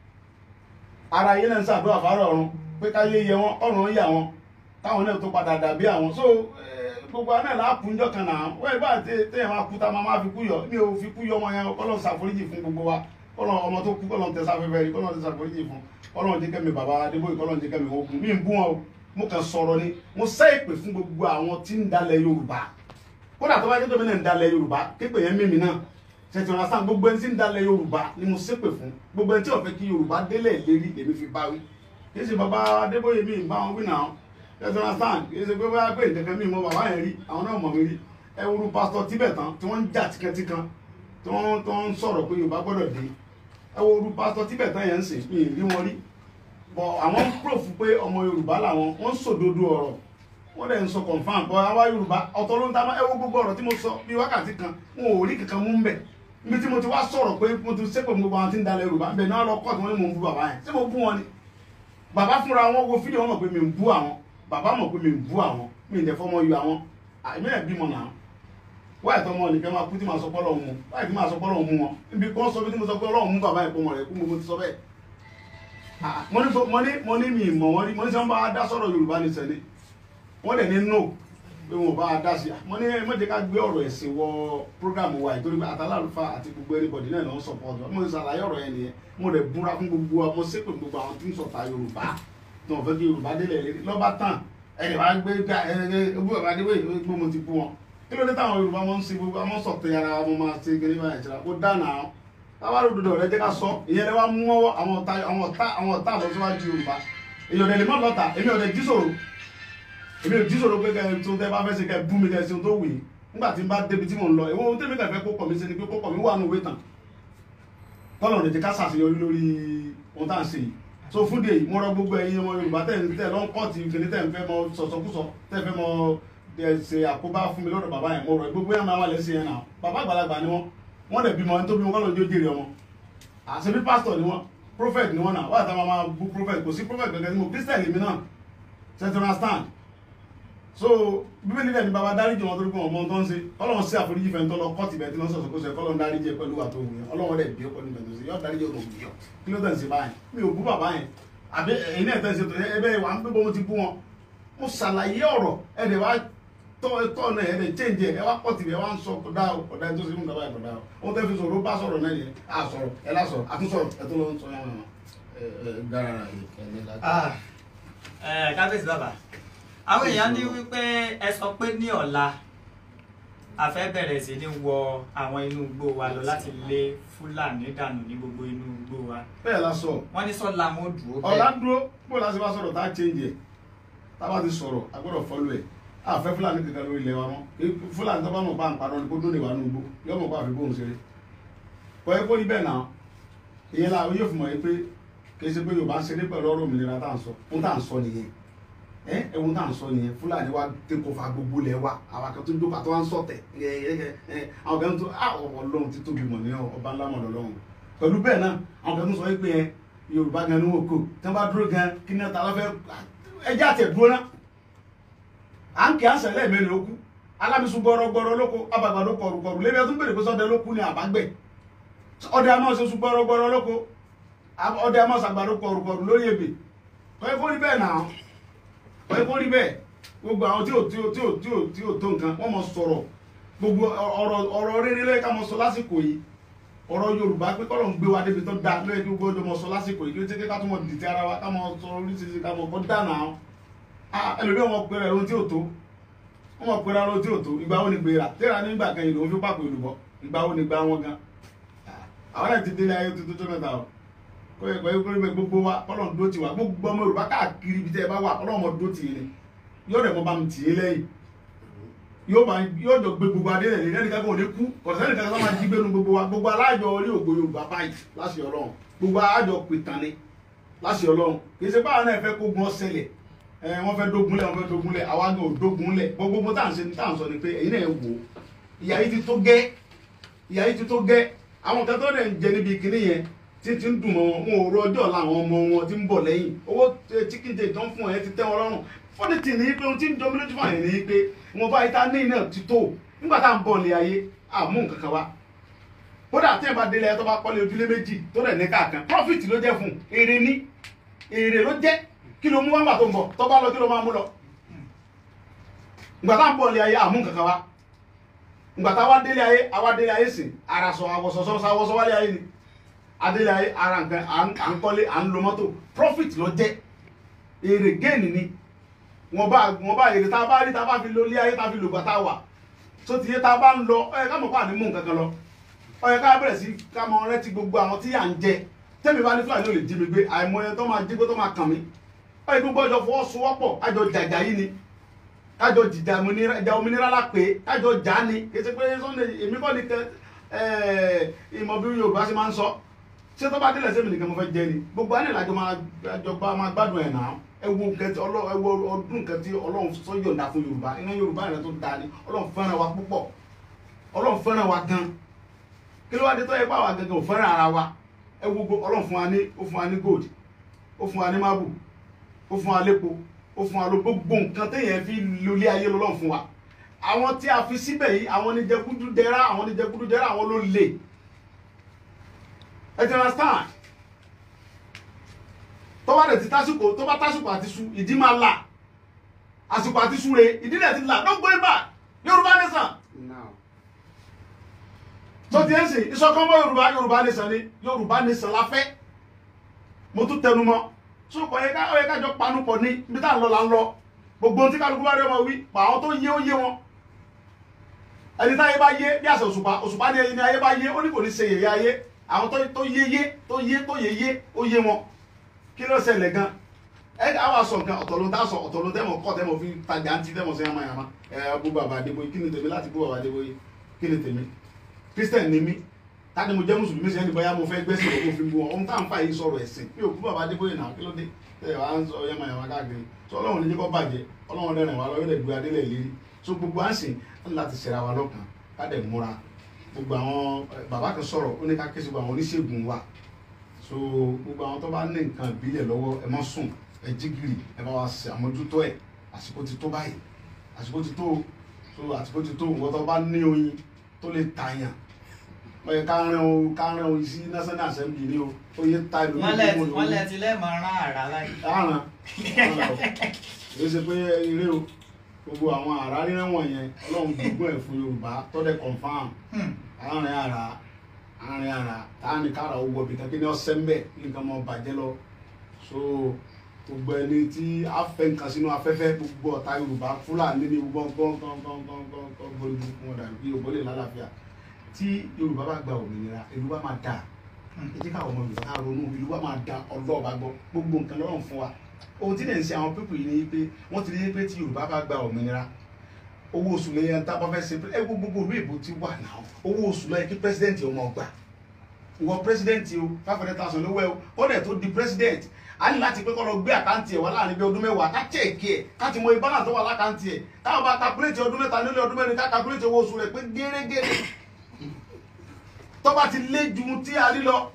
ara ayé náà ń ṣàdúrà fara ọ̀run pé káyé yẹ wọn ọ̀run yà wọn táwọn náà tó padà dàbí àwọn so gbogbo àná làákùnjọ kan náà wọ́n ẹ̀ bá téèyàn máa kú tá máa máa fi kú yọ mi ò fi kú yọ ọmọ yẹn kọ́lọ́n ṣàforíjì fún gbogbo wa kọ́lọ́n ọmọ tó kú kọ́lọ́n tẹ sáfẹ́fẹ́ rí kọ́lọ́n tẹ ṣàforíjì fún kọ́lọ́n jẹ́ kẹ́mi bàbá Adébóyè kọ́lọ́n jẹ́ kẹ́mi ogun mi ń bú wọn o mo kàn sọ̀rọ̀ ni mo sẹ́ ìpè fún gbogbo àwọn tí ń dalẹ̀ Yorùbá kódà tó bá jẹ́ tó mi náà ń dalẹ̀ Yorùbá képe yẹn mímì náà ṣètò ọ̀nàsán gbogbo ẹni tí ń dalẹ̀ Yorùbá ni mo ṣépè fún gbogbo ẹni tí ó fẹ́ kí Yorùbá délẹ̀ lérí lèmi fi bá wí kì í ṣe bàbá Adébóyè mi bá wọn wí náà ṣètò ọ̀nàsán kì í ṣe pé bóyá pé ìdẹ̀kẹ́ mi mọ bàbá yẹn rí àwọn náà mọ̀ mi rí ẹ wúru pásítọ̀ Tibetan tí wọ́n ń jà tíkantíkan tí wọ́n tó ń sọ̀rọ̀ pé Yorùbá gbọ́dọ̀ dé ẹ wúru pásítọ̀ Tibetan yẹn ń sìn mí rí wọn rí bọ̀ àwọn ń proof pé ọmọ Yorùbá làwọn wọ́n ń sòdodo ọ̀rọ̀ wọ́n dẹ̀ ń sọ confam bọ́ àwa Yorùbá ọ̀tọ̀ ló ń ta ẹ wo gbogbo ọ̀rọ̀ tí mo sọ bí wákàtí kan wọn ò rí kankan mú ń bẹ̀ níbi tí mo ti wá sọ̀rọ̀ pé mo ti sépè gbogbo àwọn tí ń dalẹ̀ Yorùbá bẹ̀ náà lọ kọ́ọ̀tù wọn ni mò ń bú bàbá yẹn ṣé mo bú wọn ni bàbá fúnra wọn wo fídíò wọn mọ̀ pé mi ń bú àwọn bàbá mọ̀ pé mi ń bú àwọn mi ń dẹ̀ fọmọ yọ àwọn àìmí ẹ̀ bímọ náà wáyé tó ọmọ nìkan máa kú tí máa sọ pọ́lọ́ mu wáyé tí máa sọ pọ́lọ́ mu wọn ibi kan sọ bí tí mo sọ pé Ọlọ́run mú bàbá yẹn pọ̀ mọ̀ rẹ̀ kú mo ti sọ bẹ́ẹ̀ mo ní mo ní mo ní mi ìmọ̀ wọn rí mo ní sọ wọn bá dá sọ̀rọ̀ Yorùbá ní sẹ́ni wọ́n dẹ̀ ní no pé wọn ò bá a dá sí i mo ní ẹ má jẹ́ ká gbé ọ̀rọ̀ ẹ̀sìn wọ program wa ìtorí pé àtàlálùfà àti gbogbo everybody náà ló ń support wa mo ní sàlàyé ọ̀rọ̀ yẹn nìyẹn mo rẹ̀ búra fún gbogbo wa mo ṣépè gbogbo àwọn tí ń sọ̀tà Yorùbá tí wọ́n fẹ́ kí Yorùbá délẹ̀ lérí lọ́ba tán ẹ̀rẹ̀ wá gbé ká ẹ̀rẹ̀ ogún bàbá adébóyè gbé mo ti bú wọn kí ló dé táwọn Yorùbá wọn ń ṣe gbogbo àwọn sọ̀tẹ̀ yàrá wọn máa ṣe kéré báyìí ṣẹlẹ̀ kó dáná táwa ló dodo rẹ jẹ́ ká sọ ìyẹn lè wá mú ọwọ́ àwọn ọ̀tá àwọn ọ̀tá àwọn ọ̀tá àlọ́síwájú Yorùbá èyàn lè lè má lọ́ta èmi ò lè jí sòrò èmi ò jí sòrò pé kẹ tó tẹ bá fẹ́ ṣe kẹ bú mi kẹ ṣe tó wù yìí nígbà tí n bá débi tí mò ń lọ èwo ohun tẹ́mi kẹ fẹ́ kó pọ̀ mi ṣe ni pé kó pọ̀ mi wà nù wé tán kọ́lọ̀ lè jẹ́ ká ṣàṣeyọrí lórí ohun tá à ń ṣe yìí so fún de mo rọ gbogbo ẹ̀yin ọmọ Yorùbá tẹ̀ ń tẹ̀ lọ́n kọ́ọ̀tì kìnní tẹ̀ ń fẹ́ mọ sọ̀sọ̀kúsọ tẹ̀ fẹ́ mọ ṣe àkóbá fún mi lọ́dọ̀ bàbá yẹn mo rọ gbogbo yẹn máa wà lẹ́sìn yẹn náà bàbá àgbàlagbà ni wọ́n wọ́n dẹ̀ bímọ ẹni tó bímọ kọ́lọ̀ ń jó jèrè ọmọ àṣebí pásítọ̀ ni wọ́n prophet ni wọ́n náà wọ́n àtàwọn máa bú prophet kò sí prophet gẹ́gẹ́ tí mo christian lèmi náà ṣètò understand so bíbélì dẹ̀ ní baba dáríjì wọn torí pé wọn mọ ohun tó ń ṣe ọlọ́run sí àforíjì fẹ́ tó lọ kọ́ọ̀tì bẹ́ẹ̀ tí wọ́n sọ̀sọ̀ kó sọ ọlọ́run dáríjì ẹ pẹ̀lú àtò òun yẹn ọlọ́run dẹ̀ bí ó pẹ̀lú ìbẹ̀tò sí yọ dáríjì ọ̀tọ̀ òun yọ kí ló tẹ̀ ń ṣe báyìí mi ò bú bàbá yẹn àbí ẹ̀yin náà tẹ̀ ń ṣe tó ẹbẹ̀ wà ń gbé mo ti bú wọn mo ṣàlàyé ọ̀rọ̀ ẹ̀ dẹ̀ wá tọ́ tọ́ náà ẹ̀ dẹ̀ change ẹ̀ wá kọ́ọ̀tì ẹ̀ wá ń sọ kọ̀dá ọ̀dà tó ṣe mú bàbá yẹn kọ̀dá ó tẹ́ fi sọ̀rọ̀ ó bá sọ̀rọ̀ náà yẹn à sọ̀rọ̀ ẹ̀ lá sọ̀rọ̀ àtúnṣọ̀rọ̀ ẹ̀ tó lọ ń sọ yẹn dára kábíyèsí bàbá àwọn èèyàn ní wípé ẹ sọ pé ní ọ̀la a fẹ́ bẹ̀rẹ̀ sí ní wọ àwọn inú igbó wa lọ láti lé fúlàní dànù ní gbogbo inú igbó wa bẹ́ẹ̀ la sọ wọ́n ní sọ́la wọn dúró ọ̀la bẹ́ẹ̀ dúró bó la ṣe bá sọ̀rọ̀ tá a change ẹ̀ tá a bá ti sọ̀rọ̀ a gbọ́dọ̀ follow ẹ̀ àfẹ́ fúlàní kankan lórí ilẹ̀ wa mọ́ Kí- fúlàní tó bá mọ̀ pa àǹparọ́ ni kó dóde wà nùgbó yóò mọ̀ pa àfi bóun ṣeré kọ́ ẹ kó rí bẹ́ẹ̀ náà ìyẹn la yóò fi mọ̀ yìí pé kì í ṣe pé yorùbá ń ṣeré pẹ̀lú ọ̀rọ̀ òmìnira tá à ń sọ ohun tá à ń sọ nìyẹn ẹ ẹ̀hún tá à ń sọ nìyẹn fúlàní wa tẹ́ kó fa gbogbo lẹ̀ wa àwọn akẹ́kọ̀ọ́ tó ń jókòó àti wọn ń sọ̀tẹ̀ ẹ ẹ ẹ ẹ àwọn kan tó ah ọlọ́run ti tóbi mọ̀ ní ọba ńlá mọ̀ lọ́lọ́run pẹ̀lú bẹ́ẹ̀ náà àwọn kan tó sọ wípé ẹ yorùbá gan ni wọn kò tí wọn bá dúró gan kí ní ta lọ́fẹ́ ẹjẹ́ àti ẹ̀dúró náà à ń kí àṣẹ lẹ́ẹ̀mẹ́rin ló kú alábìsùn gbọ́rọ́gbọ́rọ́ lóko abàgbàdo kọ̀rùkọ̀rù lébi ẹtún bèrè pé sọ́dẹ ló kú ni àbágbẹ̀ ọdẹ àmọ́ ṣe sùn gbọ́rọ́gbọ́rọ́ lóko ab- ọdẹ àmọ́ ṣàgbàdo kọ̀rùkọ̀rù lórí ebè kọ́ kó rí bẹ́ẹ̀ náà kọ́ kó rí bẹ́ẹ̀ gbogbo àwọn tí ò tí ò tí ò tí ò tí ò tó nǹkan wọ́n mọ̀ sọ̀rọ̀ gbogbo ọ̀rọ̀ ọ̀rọ̀ rere lóye ká mọ̀ sọ lásìkò yìí ọ̀rọ̀ yorùbá pé kọ́lọ̀ ń gbé wa débi tó dáa lóye kí gbogbo ọjọ́ mọ̀ sọ lásìkò yìí kí ó ti ké ká tó mọ̀ dìtẹ̀ ara wa ká mọ̀ sọ oríṣiríṣi ká mọ̀ kọ́ dáná ẹlòmíràn wọn pẹ̀rẹ̀ ohun tí ò tó wọn mọ̀ pẹ̀rẹ̀ ohun tí ò tó ìgbà wo ni gbéra tẹ́ra nígbà kan ìlú òun fi pàpọ̀ ìlú bọ̀ ìgbà wo ni gbà wọn gan àwọn ẹ̀ ti délé ayé tuntun tó mẹ́ta o kó yẹ kó yẹ kó yẹ gbogbo wa kọ́lọ̀ ń dó tiwa gbogbo ọmọ yorùbá káàkiri ibi tẹ́ ẹ bá wà kọ́lọ̀ ọmọ dó tì í ni yóò rẹ̀ mọ́ bá mi tì í lẹ́yìn yóò bá yóò jọ gbé gbogbo adé rẹ̀ lẹ́nu kankan ò ní kú kọ̀sẹ́nì kankan tó máa jí gbénu gbogbo wa gbogbo alájọ orí ògbó yorùbá báyìí láṣẹ ọlọ́run gbogbo alájọ pìtàn ni láṣẹ ọlọ́run kì í ṣe báwọn náà fẹ́ kó gun ọ̀sẹ̀lẹ̀ ẹ wọ́n fẹ́ dógunlẹ̀ wọ́n fẹ́ dógunlẹ̀ àwa gan ò dógunlẹ̀ gbogbo tá à ń ṣe tá à ń sọ ni pé èyí náà wò ó ìyá yìí ti tó gẹ́ ìyá yìí ti tó gẹ́ àwọn kan tó dẹ̀ ń jẹ níbi kinní yẹn tí ti ń dùn mọ́ wọn wọn ò rọ ọjọ́ ọ̀la àwọn ọmọ wọn ti ń bọ̀ lẹ́yìn owó chicken day tó ń fún ẹ ti tẹ́ wọn lọ́rùn fọ́nì tì ní pé ohun tí ń jọ mí lójú fún àyè ní pé wọn bá ìta ní iná ti tó nígbà tá à ń bọ̀ ní ayé àmú nǹkan kan wá kódà tí ẹ bá délé ẹ tó bá kọ́lé ojúlé méjì tó dẹ̀ ní káàkan profit ló jẹ́ fún un èrè ní èrè ló jẹ́ kí ló mú wá nígbà tó ń bọ̀ tó bá lọ kí ló máa mú lọ ìgbà tá à ń bọ̀ ní ayé àmú nǹkan kan wá ìgbà tá a wá délé ayé àwa délé ayé sìn ara sọ àwọsọsọ àwọsọ wálé ayé ni adélé ayé ara nǹkan à ń à ń kọ́lé à ń lo mọ́tò profit ló jẹ́ èrè géènì ni wọn bá wọn bá èrè tá a bá rí tá a bá fi lo ilé ayé tá a fi lògbà tá a wà tó ti yé tá a bá ń lọ ọ yẹ ká mọ̀ pé àní mú nǹkan kan lọ ọ yẹ ká bẹ̀rẹ̀ sí ká mọ rántí gbogbo àwọn tí à ń jẹ tẹ́mi bá ní fúlàní ò lè jí mi gbé àìmọye tó máa jí gbé tó máa kàn mí ọ yẹ gbogbo ọjọ́ fọwọ́sowọ́pọ̀ kájọ jàjà yìí ni kájọ jìjà ìjà òmìnira la pé kájọ jà ni kì í ṣe pé Sunday èmi kọ́ ni kẹ ìmọ̀ bí Yorùbá ṣe máa ń sọ ṣé tó bá délẹ̀ sẹ́mi nìkan mo fẹ́ jẹ ni gbogbo àná ìlàjọ máa jọba máa gbádùn ẹ̀ náà ẹ wo nǹkan tí ọlọ́run ẹ wo ọdún nǹkan tí ọlọ́run sọ yọ̀ǹda fún Yorùbá iná Yorùbá rẹ̀ tó da ni ọlọ́run fẹ́ràn wa púpọ̀ ọlọ́run fẹ́ràn wa gan kí ló wá dé tó yẹ pé àwa gangan ò fẹ́ràn ara wa ẹ wo ọlọ́run fún wa ní ó fún wa ní gold ó fún wa ní marble ó fún wa lépo ó fún wa ló gbogbo nǹkan téèyàn fi lólé ayé lọ́lọ́run fún wa àwọn tí a fi síbẹ̀ yìí àwọn ní jẹkúdú dẹrá àwọn ní jẹkúdú dẹrá àwọn ló lè ẹ ti understand tó bá dẹ̀ ti tásìkò tó bá tásìkò àti su ìdí máa là àsìkò àti su re ìdí dẹ̀ ti là don't go back Yorùbá nation now tó ti ẹ̀ sìn ìṣọ̀kan mọ́ Yorùbá Yorùbá nation ni Yorùbá nation la fẹ́ mo tún tẹnu mọ́ so kò yẹ ká ó yẹ ká jọ panupọ̀ ní ibi tá à ń lọ là ń lọ gbogbo ohun tí kálukú bá rí ọmọ wí pa àwọn tó yé ó yé wọn ẹni táyé bá yé bí àṣẹ òṣùpá òṣùpá ní ẹni ayé bá yé ó ní kò ní ṣe yẹ̀yẹ́ ayé àwọn tó tó yé yé tó yé tó yé yé ó yé wọn kí ló ṣẹlẹ̀ gan ẹ ká wá sọ nǹkan ọ̀tọ̀ ló ń tá sọ ọ̀tọ̀ ló ń tẹ́mọ̀ kọ́ tẹ́mọ̀ fi tajà ń ti tẹ́mọ̀ sí yàmá yàmá ẹ bú bàbá Adébóyè kí ni tèmi láti bú bàbá Adébóyè kí ni tèmi Christian ni mí tani mo jẹ́ mùsùlùmí sẹ́ni bóyá mo fẹ́ gbẹ́sìn lọ́wọ́ fi bú wọn ohun tá à ń fà yìí sọ̀rọ̀ ẹ̀sìn mi ò bú bàbá Adébóyè náà kí ló dé ẹ wà á ń sọ yàmá yàmá káàkiri sọ ọlọ́run ní jẹ́ kó bàjẹ́ ọlọ́run dẹ̀rìn wá lọ yóò lè gbé adélẹ̀ lérí so gbogbo à ń sìn láti ṣẹ̀ra wa lọ́kàn ká dẹ̀ múra gbogbo àwọn bàbá kan sọ̀rọ̀ ó ní ká ké sí gbogbo àwọn oníṣègùn wa so gbogbo àwọn tó bá ní nǹkan ìbílẹ̀ lọ́wọ́ ẹ má sùn ẹ jí gìrì ẹ bá wa ṣe àmójútó ẹ àsìkò ti tó báyìí àsìkò ti tó so àsìkò ti tó nǹkan tó bá ní oyin tó lè tàyàn ó yẹ ká rán o ká rán o sí national assembly ni o ó yẹ ta ìlú wọ́n lẹ wọ́n lẹ ti lẹ́ẹ̀mọ rán àrà láyé. àràn èyí ṣe pé eré o gbogbo àwọn àrà rírán wọ̀nyẹn ọlọ́run gbogbo ẹ̀ fún yorùbá tọ́lẹ̀ confam àárín àrà àárín àrà táàní kára owó ọbẹ̀ kankan ní ọ̀sẹ̀ ńbẹ̀ nǹkan mọ̀ bàjẹ́ lọ so gbogbo ẹni tí a fẹ́ nǹkan sínú afẹ́fẹ́ gbogbo ọ̀tá yorùbá fúlàní ní gbogbo gbọ́ngbọ́ngbọ́ngbọ́ngbọ́n gbọ́dọ̀ wọn dàbí kí yorùbá lè lálàáfíà tí yorùbá bá gba òmìnira ìlú bá máa dáa ẹ jẹ́ káwọn ọmọ yorùbá ká ronú ìlú bá máa da ọlọ́ọ̀bá gbọ́ gbogbo nǹkan lọ́rùn fún wa ohun tí lè ń ṣe àwọn pípù yìí ni pé wọ́n ti rí pé tí yorùbá bá gba òmìnira owó oṣù lẹ́yìn tá a bá fẹ́ ṣe ẹ wo gbogbo ìlú èbó ti wà náà owó oṣù lọ́yẹ kí pírẹsidẹ́ǹtì ọmọ ọgbà ìwọ pírẹsidẹ́ǹtì o five hundred thousand lówó ẹ o kọ́dẹ̀ tó di pírẹsidẹ́ǹtì a ní láti pé kọ́ lọ gbé àkáǹtì ẹ̀ wá láàrin bí ọdún mẹ́wàá ká chẹ́ẹ̀kì ẹ̀ ká ti mọ ìbálà tó wà lákáǹtì ẹ̀ táwọn bá kakuléètì ọdún mẹ́ta nílé ọdún mẹ́rin ká kakuléètì owó oṣù rẹ̀ pé gẹ́rẹ́gẹ́rẹ́ tó bá ti lé ju tí a rí lọ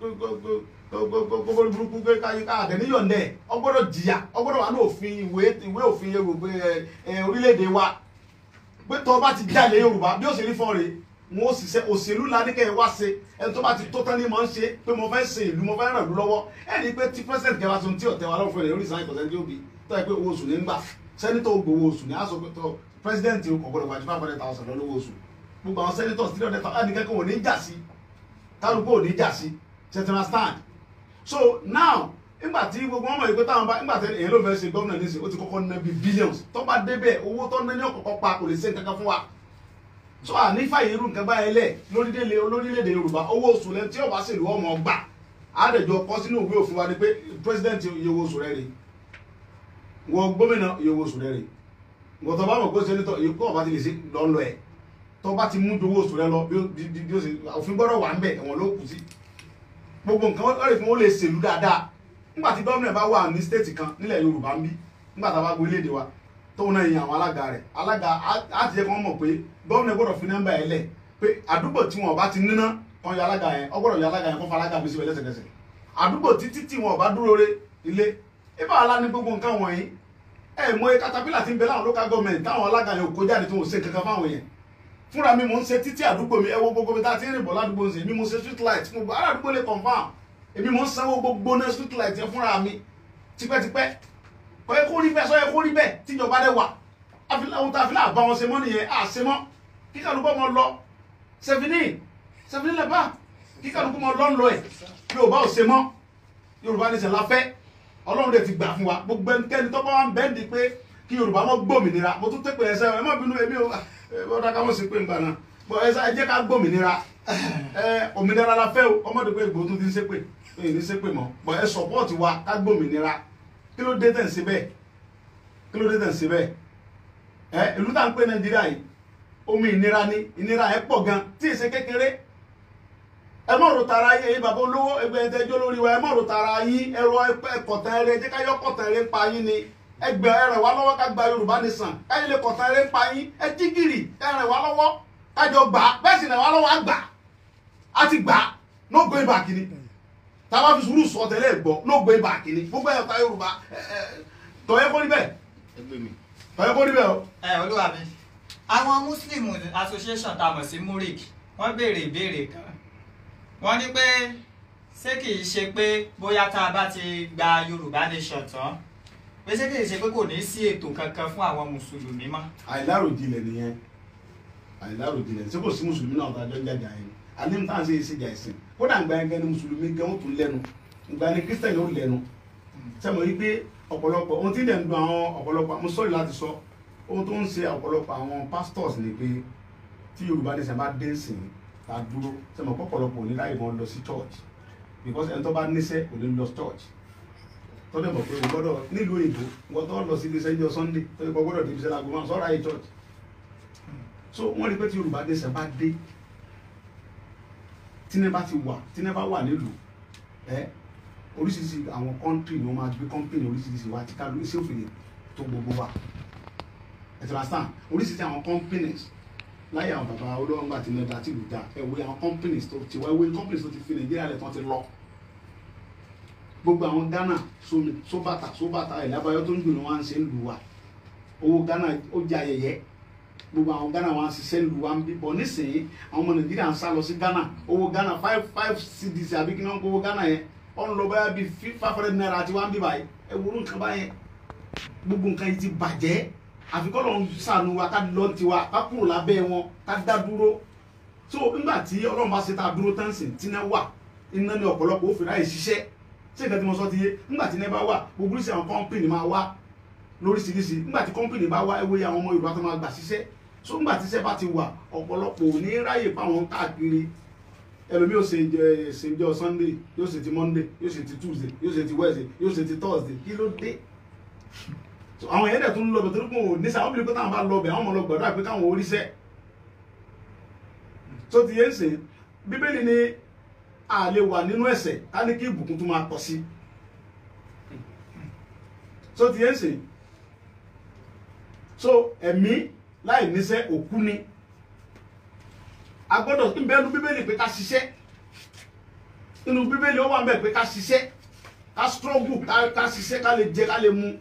gbogbo burúkú pé àdẹ̀níyọ̀ndẹ̀ ọgbọ́dọ̀ jìyà ọgbọ́dọ̀ wà ní òfin ìwé ìwé òfin yorùbá orílẹ̀-èdè wa pé tó bá ti jalè yorùbá bí ó ṣe rí fọ́n rè wọn ó ṣiṣẹ́ òṣèlú la ní kẹ́ ẹ wá ṣe ẹni tó bá ti tó tán ní mọ̀ ń ṣe pé mo fẹ́ ṣe ìlú mo fẹ́ ràn ìlú lọ́wọ́ ẹni pé tí president kẹwàá tó ń tí ọ̀tẹ̀ wa lọ́wọ́ fún ẹ̀ lórí ìsáyẹ̀ kọ̀ọ̀tẹ́ tí ó bi tó yẹ pé owó oṣù ní ń gbà sẹ́nitọ̀ gbowó oṣù ní aṣọ pé tó president kò gbọdọ̀ wájú five hundred thousand lọ́wọ́ oṣù gbogbo àwọn senators three hundred thousand ẹnìkan kò ní jà sí kálukú ò ní jà sí ṣe ti understand so now nígbà tí gbogbo wọn mọ̀ pé táwọn bá nígbà tí èyàn ló fẹ́ ṣe gómìnà nísìnyí ó ti kọ́kọ́ ná bí billions tó bá débẹ̀ owó tó ná ní ọ̀kọ̀ọ̀kọ̀ pa kò lè ṣe nǹkan kan fún wa so àní fàyè irú nǹkan báyẹn lẹ̀ lórílẹ̀ olórílẹ̀-èdè yorùbá owó oṣù lẹ tí ọba ṣèlú ọmọ ọgbà àdèjọ kọ sínú ìwé òfin wa ni pé president iye owó oṣù rẹ rè wọ gómìnà iye owó oṣù rẹ rè wọ́n tó bá mọ̀ pé sẹ́nitọ̀ èyí kọ́ ọba ti lè ṣe lọ́nlọ́ ẹ̀ tó bá ti mú ju owó oṣù rẹ lọ bí ó ṣe òfin gbọ́dọ̀ wà ń bẹ̀ ẹ̀wọ̀n ló kù sí gbogbo nǹkan wọ́n lè fún wọn lè ṣèlú dáadáa nígbà tí gómìnà bá wà ní stéètì kan nílẹ̀ yorùbá ń bí nígbà tá a bá gbé léde wa tóun náà yan àwọn alága rẹ̀ alága á ti jẹ́ kí wọ́n mọ̀ pé gómìnà gbọ́dọ̀ fi nọ́mbà ẹ̀ lẹ̀ pé àdúgbò tí wọn ò bá ti níná kan ya alága yẹn ọ gbọ́dọ̀ ya alága yẹn kó fa alága bí sí lẹ́sẹ̀kẹsẹ̀ àdúgbò títí tí wọn ò bá dúró re ilé ibà alá ní gbogbo nǹkan wọ̀nyí ẹ mọ iye katapila ti ń bẹ láwọn local government táwọn alága yẹn ò kó jáde tó ń ṣe kankan fáwọn yẹn fúnra mi mò ń ṣe títí àdúgbò mi ẹ wo gbogbo mi tá a ti ń rìn bọ̀ ládùúgbò ń ṣe mi mo ṣe street light fún gbogbo aládùúgbò lè confam èmi mò ń sanwó gbogbo náà street light yẹn fúnra mi tipẹ́tipẹ́ kọ́ ẹ kó rí bẹ́ẹ̀ sọ ẹ kó rí bẹ́ẹ̀ tíjọba dẹ̀ wà ohun tá a fi náà bá wọn ṣe mọ́ nìyẹn à ṣe mọ́ kíkàlùkọ́ mọ lọ sẹ́fìní sẹ́fìní lẹ́bà kíkàlùkọ́ mọ lọ ń lọ ẹ̀ yorùbá ò ṣe mọ́ yorùbá ní sẹ́la fẹ́ ọlọ́run dẹ̀ ti gbà fún wa gbogbo ẹnikẹ́ni tó bá wà ń bẹ́ẹ̀ di pé kí yorùbá mọ́ gbòmìnira mo tún tẹ́pẹ́ ẹsẹ̀ ẹ má bínú èmi ò ọ̀dà ká mọ̀ sí pé nǹkan náà bọ̀ ẹ jẹ́ ká gbòmìnira ẹ òmìnira la fẹ́ o ọmọdé pé ìgbò tún ti ń ṣépè èyí ní ṣépè mọ́ bọ̀ ẹ sọ̀pọ̀tì wa ká gbòmìnira kí ló dé tẹ̀ ń ṣe bẹ́ẹ̀ kí ló dé tẹ̀ ń ṣe bẹ́ẹ̀ ẹ ìlú tá à ń pè nàìjíríà yìí omi ìnira ni ìnira ẹ pọ̀ gan tí èsè kékeré ẹ mọ̀ ro tara yín ẹ̀yin bàbá olówó ẹgbẹ́ ẹ̀tẹ́jọ́ lórí wa ẹ mọ̀ ro tara yín ẹ̀rọ ẹ̀kọ̀tàn ẹ̀rẹ́ ẹ̀jẹ̀ ká yọ kọ̀tàn ẹ̀rẹ́ pa yín ni ẹgbẹ́ ẹ̀rẹ̀ wá lọ́wọ́ ká gba yorùbá nìsàn káyọ̀ lè kọ̀tàn ẹ̀rẹ́ pa yín ẹ jí gìrì ẹ̀rẹ̀ wá lọ́wọ́ kájọ gbà bẹ́ẹ̀ sì rẹ̀ wá lọ́wọ́ àgbà á ti gbà no going back ni táwa fi sùúrù sọ tẹ́lẹ̀ gbọ́ no going back ni gbogbo ẹ̀ka yorùbá tọ́yẹ́ kó rí bẹ́ẹ̀ tọ́yẹ́ kó rí bẹ́ẹ̀ o. ẹ olúwa mi àwọn muslim association tá a mọ̀ sí murik wọ́n béèrè ìbéèrè kan wọ́n ní pé ṣé kì í ṣe pé bóyá tá a bá ti gba yorùbá nation tán pé ṣé kì í ṣe pé kò ní sí ètò kankan fún àwọn mùsùlùmí mọ́. àìláròjinlẹ̀ nìyẹn àìláròjinlẹ̀ ṣé kò sí mùsùlùmí náà tó àjọ ń jàjà yẹn àní tá à ń ṣe ìṣèjà ìsìn kódà ń gba ẹgbẹ́ ni mùsùlùmí gan ó tún lẹ́nu ìgbà ni kírísítẹ̀nì ó lẹ́nu sẹ́mo yí pé ọ̀pọ̀lọpọ̀ ohun tí ìdẹ̀ ń dùn àwọn ọ̀pọ̀lọpọ̀ mo sọ̀rọ̀ láti sọ ohun tó ń ṣe ọ̀pọ̀lọpọ̀ àwọn pastors ni pé tí yorùbá ní sẹ́n bá dé sìn ká dúró sẹ́mo ọ̀pọ̀lọpọ̀ ní láì mọ́ lọ sí church because ẹni tó bá níṣẹ́ kò ní lọ church tó dẹ̀ mọ̀ pé o gbọ́dọ̀ nílùú òyìnbó wọ́n tó lọ sí iléeṣẹ́ ìjọ sunday tó yẹ kó gbọ́dọ̀ débi sẹ́la gbọ́n sọ́ra yìí church so wọ́n rí pé tí yorùbá ní sẹ́n bá dé tíní bá ti wà tíní bá wà nílùú ẹ oríṣiríṣi àwọn kọ́ńtì ni wọ́n máa gbé kọ́ńpìnì oríṣiríṣi wa tí ká ló iṣẹ́ òfin tó gbogbo wa ẹ ti understand oríṣiríṣi àwọn companies láyé àwọn bàbá olówó ńgbà tí mẹ́ta tí lù dá ẹ wo àwọn companies tó ti wá ewé companies tó ti fi nàìjíríà lẹ̀ tán ti lọ gbogbo àwọn ghana somi sóbàtà sóbàtà ìlábàáyọ tó ń gbìnà wọn ṣe ń lù wá owó ghana ó jẹ ayẹyẹ gbogbo àwọn ghana wọn ṣiṣẹ́ lù wá ń bí bọ̀ nísìnyí àwọn ọmọ nàìjíríà ń sá lọ sí ghana owó ghana five five cedis àbí kí wọ́n kó owó ghana yẹn ọ̀n lọ báyà bíi five hundred naira àti one bí báyìí ẹ wúrú nǹkan báyẹn gbogbo nǹkan yìí ti bàjẹ́ àfikọ́ lọ́n sànù wa ká lọ́n tiwa ká kúrò lábẹ́ wọn ká dá dúró so nígbà tí ọlọ́run bá ṣe tá a dúró tán sìn tí náà wà iná ní ọ̀pọ̀lọpọ̀ ó fi ráyè ṣiṣẹ́ ṣé nǹkan tí mo sọ ti yé nígbà tí iná bá wà gbogbo oríṣi àwọn kọ́ńpìnì máa wá lóríṣiríṣi nígbà tí kọ́ńpìnì bá wá ewé àwọn ọmọ Yorùbá tó máa gbà ṣiṣẹ́ so nígbà tí iṣẹ́ bá ti wà ọ̀pọ̀lọpọ̀ ò ní ráyè fáwọn káàkiri ẹlòmí yóò ṣe jẹ ṣèjọ sunday yóò ṣe ti monday yóò ṣe ti tuesday yóò ṣe ti wednesday yóò ṣe ti thursday kí ló dé So, àwọn yẹn dẹ̀ tún lọ bẹ̀ torí pé òun nísà wọ́n bí pé táwọn bá lọ bẹ̀ àwọn ọmọ lọ gbàdúrà pé káwọn oríṣẹ́ tó ti yé ń sìn bíbélì ni a lè wà nínú ẹ̀ṣẹ̀ ká ní kí ìbùkún tún máa pọ̀ sí tó ti yé ń sìn so ẹ̀mí láì níṣẹ́ òkú ni a gbọ́dọ̀ ń bẹ́ẹ̀ nu bíbélì pé ká ṣiṣẹ́ nínú bíbélì ó wà ń bẹ̀ pé ká ṣiṣẹ́ ká struggle ká ká ṣiṣẹ́ ká lè jẹ ká lè mu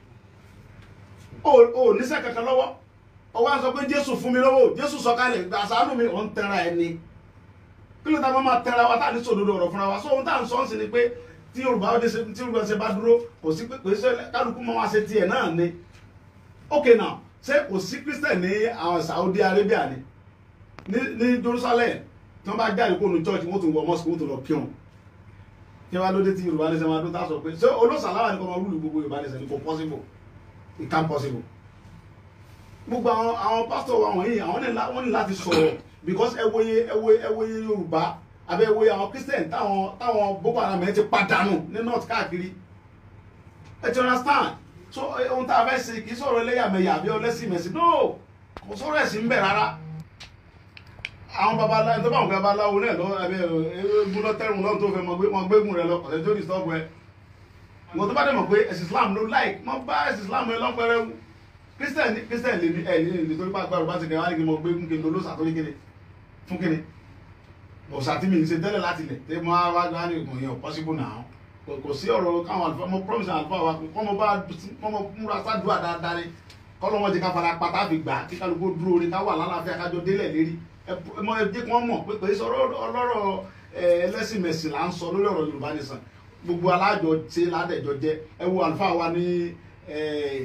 o ò níṣẹ́ kankan lọ́wọ́ ọwọ́ à ń sọ pé jésù fún mi lọ́wọ́ jésù sọ kalẹ̀ gbà sàánú mi ò ń tẹra ẹni kí ló ta máa máa tẹra wa tá à ní sòdodo ọ̀rọ̀ fúnra wa so ohun tá à ń sọ ń sìn ni pé tí yorùbá ó dé ṣe tí yorùbá ṣe bá dúró kò sí pé kò sí kálukú máa wá ṣe tiẹ̀ náà ni ok now ṣé kò sí christian ní àwọn saudi arabia ni ní ní jerusalem tí wọ́n bá jáde kó nu church wọ́n tún wọ mosque wọ́n tún lọ píọ̀n kí wọ́n á lóde tí yorùbá ní sẹ́ máa dún tá a sọ pé ṣé olóṣàláwà ni kò máa rúlu gbogbo yorùbá ní sẹ́ ni kò possible it can possible gbogbo àwọn àwọn pásítọ̀ wa wọ̀nyí àwọn ní la- wọ́n ní láti sọ̀rọ̀ because ẹ wòye ẹ wòye ẹ wòye yorùbá àbẹ ẹ wòye àwọn christian táwọn táwọn boko haram ẹ ti padànù ní north káàkiri ẹ ti understand so eh, ohun tá a fẹ́ ṣe kì í sọ̀rọ̀ ẹlẹ́yàmẹ̀yà àbí ọlẹ́sìnmẹ̀sìn no kò sọ̀rọ̀ ẹ̀sìn ń bẹ̀ rárá àwọn babaláwo tó bá wọn babaláwo náà lọ ẹbẹ eégún lọtẹrùn lọhùn tó fẹ́ mọ gbé mọ gbégùn rẹ lọ ọ̀sẹ̀ tó disturb ẹ wọn tó bá dẹ̀ mọ̀ pé ẹ̀sìn islam ló like mọ bá ẹ̀sìn islam ẹ lọ́pẹ̀rẹ̀ wù christian ní christian lè ní ẹ ní ní torí pàgbà rúbá ti kẹ wá ní kí mo gbé kí n lo lóṣà tó ní kíni fún kíni ọ̀sà tí mi ń ṣe tẹ́lẹ̀ láti lẹ̀ tẹ́ mo wá wá ní ìkùn yẹn possible now kò kò sí ọ̀rọ̀ káwọn àlùfáà mo promise àwọn àlùfáà wa kọ́ mo bá kọ́ mo múra sádùá dáadáa ni kọ́ lọ́wọ́ ti ká fara pátá fi gbà kí kálukú dúró orin ká wà lálàáfíà kájọ délẹ̀ lérí ẹ ẹ mọ ẹ jẹ́ kí wọ́n mọ̀ pé pé sọ̀rọ̀ ọlọ́rọ̀ ẹ, ẹlẹ́sìn mẹ̀sìn là ń sọ lórí ọ̀rọ̀ Yorùbá nìsan gbogbo alájọ ṣe ládẹjọ jẹ ẹ wo àlùfáà wa ní ẹ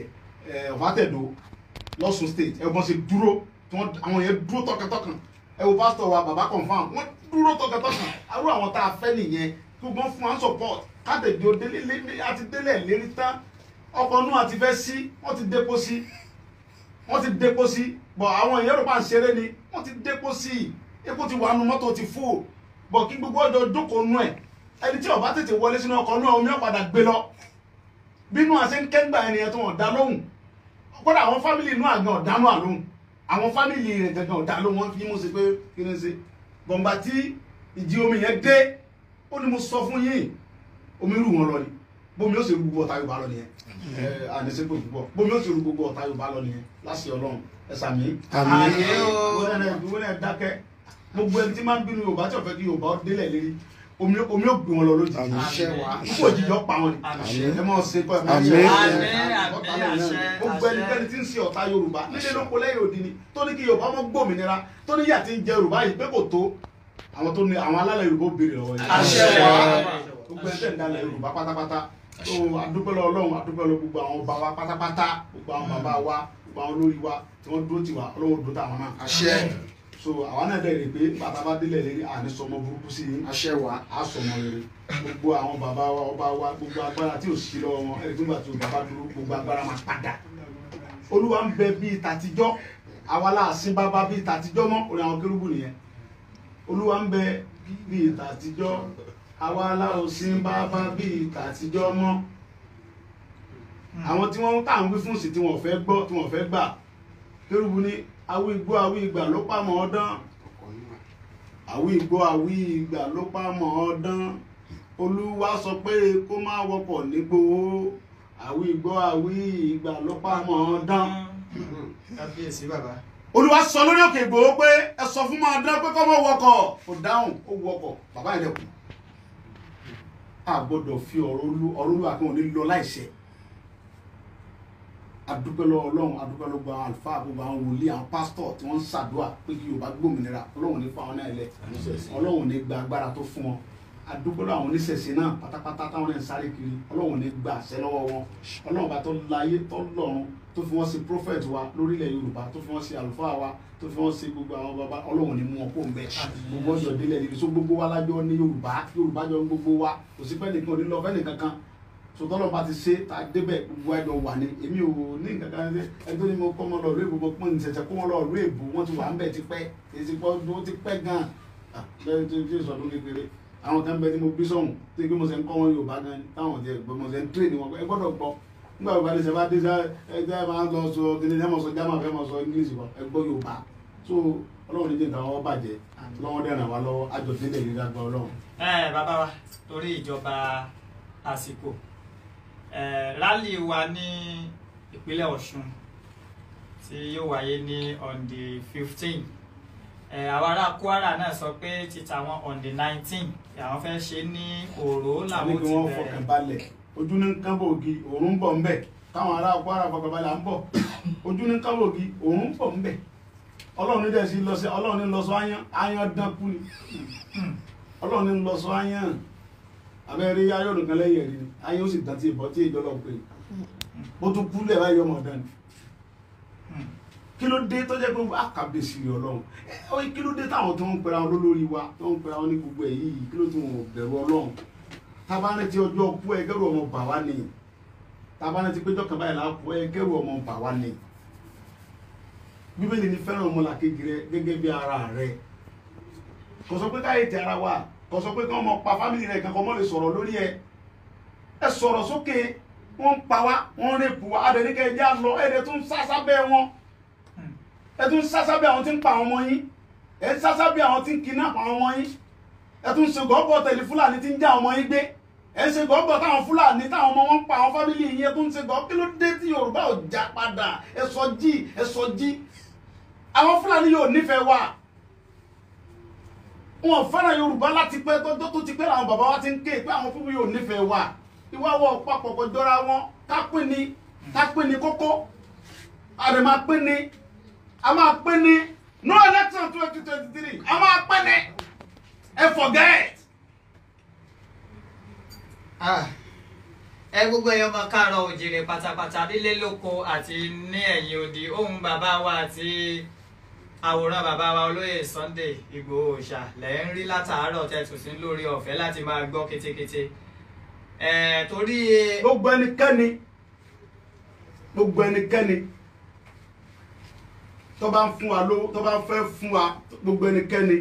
ẹ ọ̀fàtẹ̀dọ̀ lọ́sùn state ẹ bọ́n ṣe dúró tí wọ́n àwọn yẹn dúró tọkàntọkàn ẹ wo pásítọ̀ wa bàbá confam wọ́n dúró tọkàntọkàn àrùn àwọn tá a fẹ́ nìyẹn kí wọ́n fún wa support kátẹ̀jọ́ délé lé àti délẹ̀ lérí tán ọkọ̀ náà àti fẹ́ sí wọ́n ti dépo sí wọ́n ti dépo sí bọ̀ àwọn èèyàn rò pa ń ṣeré ni wọ́n ti dépo sí epo ti wà nù mọ́tò ti fò bọ̀ kí gbogbo ọjọ́ jókòó nù ẹ̀ ẹni tí ó bá tètè wọlé sínú ọkọ̀ náà omi ọ̀padà gbé lọ bínú àṣẹ ń kẹ́gbà ènìyàn tó wọ́n dá lóhùn kódà àwọn fámìlì inú àgbọn ọ̀dánú àlóhùn àwọn fámìlì rẹ̀ gangan ọ̀dá lóhùn wọ́n fi mú sí pé kí ni ṣe bọ̀ǹgbà tí ìjì omi yẹn dé ó ní mo sọ fún yín omi rù wọn lọ ni bómi ó sì rú gbogbo ọ̀tá Yorùbá lọ nìyẹn ẹ àníṣe pé púpọ̀ bómi ó sì rú gbogbo ọ̀tá Yorùbá lọ nìyẹn láṣẹ Ọlọ́run ẹ sàmì. Àmín. wọ́n náà wọ́n náà dákẹ́ gbogbo ẹni tí máa ń bínú Yorùbá tí ò fẹ́ kí Yorùbá ó délẹ̀ lérí omi omi ó gbé wọn lọ lójijì Àmín. Àṣẹ wa. púpọ̀ òjijì ó pa wọn ni Àmín. ẹ máa ṣe kọ́ ẹ máa ṣe Àmín. Àmín, àmín, àṣẹ, gbogbo àṣẹ. ẹnikẹ́ni tí ń ṣe ọ̀tá Yorùbá nílé lóko lẹ́yìn òdi ni tó ní kí Yorùbá mọ́ gbòmìnira tó ní yà tí ń jẹ Yorùbá yìí pé kò tó àwọn tó ní àwọn alálẹ̀ Yorùbá ó béèrè lọ́wọ́ yìí Àṣẹ wa. gbogbo ẹni tẹ̀ ń dalẹ̀ Yorùbá pátápátá tó adúpẹ́ lọ Ọlọ́run adúpẹ́ lọ gbogbo àwọn ọba wa pátápátá gbogbo àwọn bàbá wa gbogbo àwọn olórí wa tí wọ́n dúró tiwa Ọlọ́run dúró tàwọn náà àṣẹ so àwọn náà dẹ̀ rè pé bàtà bá délẹ̀ lérí àní sọmọ burúkú sí yín àṣẹ wa a sọmọ rere gbogbo àwọn bàbá wa ọba wa gbogbo agbára tí ò sí lọ́wọ́ wọn ẹni tó gbà tí o bàbá dúró gbogbo agbára máa padà olúwa ń bẹ bíi tàtijọ́ àwa láàsín bàbá bíi tàtijọ́ mọ́ orí àwọn kérúbù nìyẹn olúwa ń bẹ bíi tàtijọ́ àwa láòsín bàbá bíi tàtijọ́ mọ́ àwọn tí wọ́n tà ń wí fún sí tí wọ́n fẹ́ gbọ́ tí wọ́n fẹ́ gbà kérúbù ní awí igbó awí ìgbà ló pàmò ọdán àwí igbó àwí ìgbà ló pàmò ọdán olúwa sọ pé kó má wọkọ̀ nígbòho àwí igbó àwí ìgbà ló pàmò ọdán kábíyèsí bàbá. olúwa sọ lórí òkè ìgbòho pé ẹ sọ fún máa dán pé kọ́ mọ́ wọkọ̀ kò dáhùn ó wọkọ̀ bàbá yẹn dẹ̀ kú a gbọ́dọ̀ fi ọ̀rọ̀ olú ọ̀rọ̀ olú àkànwò ní lọ láìṣẹ adúpẹ́ lọ́wọ́ ọlọ́run adúpẹ́ lọ́wọ́ gbogbo àwọn àlùfáà gbogbo àwọn wòlíì àwọn pásítọ̀ tí wọ́n ń ṣàdúrà pé kí yorùbá gbòmìnira ọlọ́run ní fáwọn náà lẹ ọlọ́run ní gba agbára tó fún wọn adúpẹ́ lọ́wọ́ àwọn oníṣẹ̀ṣe náà pátápátá táwọn náà ń sáré kiri ọlọ́run ní gba àṣẹ lọ́wọ́ wọn ọlọ́run bá tó láyé tó lọ́run tó fi wọ́n ṣe prophet wa lórílẹ̀ yorùbá tó fi wọ́n ṣe àlùfáà wa tó fi wọ́n ṣe gbogbo àwọn baba ọlọ́run ní mú wọn kó ń bẹ gbogbo ọjọ́ délẹ̀ níbi tó gbogbo wa lájọ ní yorùbá yorùbá jọ ń gbogbo wa kò sí pẹ́ nìkan ò ní lọ fẹ́ nìkan kan sọtọ́lọ́ bá ti ṣe tá a débẹ̀ gbogbo ẹjọ́ wà ní èmi ò ní nǹkan kan ṣe ẹjọ́ ni mo kọ́ mọ́ lọ ìlú èbó mo pọ́n ní ṣẹ̀ṣẹ̀ kó wọ́n lọ ìlú èbó wọ́n ti wà ń bẹ̀ ti pẹ́ èsì pọ́ ó ti pẹ́ gan-an Ah, bẹ́ẹ̀ tí tí sọdún kékeré àwọn kan bẹ tí mo bí sọ̀hún tí pé mo ṣe ń kọ́ wọn Yorùbá gan ni táwọn ti ẹ̀gbọ́n mo ṣe ń tírè ní wọn ẹ gbọ́dọ̀ gbọ́ nígbà wo balẹ̀ sẹ́fà dé sẹ́ ẹ máa ń lọ sọ kíni ẹ máa sọ german fẹ́ máa sọ english kan ẹ gbọ́ yorùbá so ọlọ́run ní jẹ́ nǹkan wọn bàjẹ́ lọ́wọ́ dẹ̀ ràn wá lọ́wọ́ àjọ̀délẹ̀ yìí lágbá ọlọ́run. ẹ bàbá wa torí ìjọba àsìkò ẹ rálì wa ní ìpínlẹ̀ Ọ̀ṣun tí yóò wáyé ní on the fifteen ẹ àwọn ará Kwara náà sọ pé títa wọn on the nineteen àwọn fẹ́ ṣe ní Òró àní làwọn kí ti wọ́n bẹ̀rẹ̀ fọkàn balẹ̀ ojú ní kábòógì òórùn ń bọ̀ ń bẹ̀ káwọn ará Kwara fọkàn balẹ̀ à ń bọ̀ ojú ní kábòógì òórùn ń bọ̀ ń bẹ̀ ọlọ́run ní dẹ̀ sí lọ sí ọlọ́run ní lọ sọ áyán áyán dánkù ni ọlọ́run ní lọ sọ áyán abẹ́rẹ́ ayọ̀ nìkan lẹ́yìn ẹ̀rí ni áyán ó sì dán tí ìbọn tí ìjọ lọ pé ó tún kú lẹ̀ báyọ̀ ọmọ ọ̀dán ni kí ló dé tó jẹ́ pé àkàbèsì rẹ̀ ọlọ́run ẹ ọ kí ló dé táwọn tó ń pera wọn lólórí wa tó ń pera wọn ní gbogbo ẹ̀ yìí kí ló tún wọn bẹ̀rù ọlọ́run tabanẹ ti ọjọ́ kú ẹ kẹrù ọmọ bà wá ni tabanẹ ti péjọ kan báyìí la kú ẹ kẹrù ọmọ bà wá ni bíbélì ní fẹ́ràn ọmọlàkejì rẹ gẹ́gẹ́ bí ara rẹ kò sọ pé káyé ti ara wa kò sọ pé kí wọ́n mọ pa fámìlì rẹ kankan mọ́ lè sọ̀rọ̀ lórí ẹ ẹ sọ̀rọ̀ sókè wọ́n ń pa wá wọ́n ń rèpù wá adẹnikẹ́ ẹjẹ́ á lọ ẹ̀ẹ́dẹ̀ tún sásá bẹ́ẹ̀ wọn ẹ tún sásá bẹ́ẹ̀ àwọn tí ń pa àwọn ọmọ yín ẹ sásá bẹ́ẹ̀ àwọn tí ń kidnap àwọn ọmọ yín ẹ tún ṣe gọ́ọ̀bọ̀ tẹ̀lé fúlàní tí ń já ọmọ yín gbé ẹ ṣe gọ́ọ̀bọ̀ táwọn fúlàní táwọn ọmọ wọn ń pa àwọn fámìlì yín ẹ tún ṣe gọ́ọ̀ kí ló dé tí yorùbá ò já padà ẹ sọ jí ẹ sọ jí àwọn fúlàní yóò nífẹ̀ẹ́ wa wọn fẹ́ràn yorùbá láti pẹ́ tó tó ti pẹ́ làwọn bàbá wa ti ń ké pé àwọn fúnmi yóò nífẹ̀ẹ́ wa ìwà wọ papọ̀ kò jọra wọn ká pín ni ká pín ni kókó àdè máa pín ni a máa pín ni no election twenty twenty three a máa pín ni ẹ forget. Ah, ẹ gbogbo ẹyọ ọmọ káàárọ̀ òjìrè pátápátá nílé lóko àti ní ẹ̀yìn odi ohun bàbá wa àti àwòrán bàbá wa olóyè Sunday Ìgbòho Òòṣà lẹ ń rí látàárọ̀ tẹtù sí lórí ọ̀fẹ́ láti máa gbọ́ kétékété ẹ torí gbogbo ẹnikẹ́ni gbogbo ẹnikẹ́ni tó bá ń fún wa lówó tó bá ń fẹ́ fún wa gbogbo ẹnikẹ́ni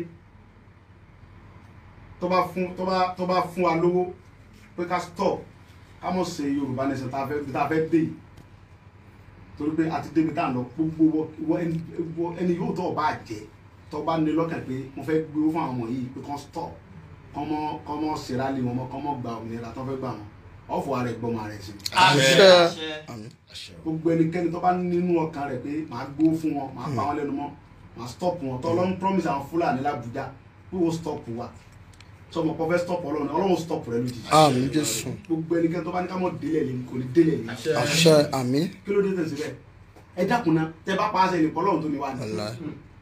tó bá fún tó bá tó bá fún wa lówó pé ká stop ká mọ̀ ṣe Yorùbá nation tá a fẹ́ tá a fẹ́ dé yìí torí pé àti débi tá à ń lọ gbogbo wọ wọ ẹni wọ ẹni yóò tó ọba jẹ tó bá ní lọ́kàn pé mo fẹ́ gbé owó fún àwọn ọmọ yìí pé kán stop kọ́mọ kọ́mọ ṣèrálì wọn mọ́ kọ́mọ gba òmìnira tó fẹ́ gbà wọn ọ̀fọ̀ ara ẹ̀ gbọ́mọ ara ẹ̀ sí àṣẹ Àṣẹ. àṣẹ àmín gbogbo ẹnikẹ́ni tó bá nínú ọkàn rẹ̀ pé màá gbó fún wọn màá pa wọn lẹ́nu mọ́ màá stop wọn tó ọlọ́run promise àwọn fúlàní làbújá pé wọ́n stop wa sọmọ kọ́ fẹ́ stop ọlọ́run ọlọ́run stop rẹ lójijì àmín jésù gbogbo ẹnikẹ́ni tó bá ní ká mọ̀ délẹ̀ lé kò ní délẹ̀ lé àṣẹ àmín kí ló dé tẹ̀sí bẹ́ẹ̀ ẹ dákun náà tẹ bá pa á sẹ́ni fọlọ́run tó ní wá ní Wàláì.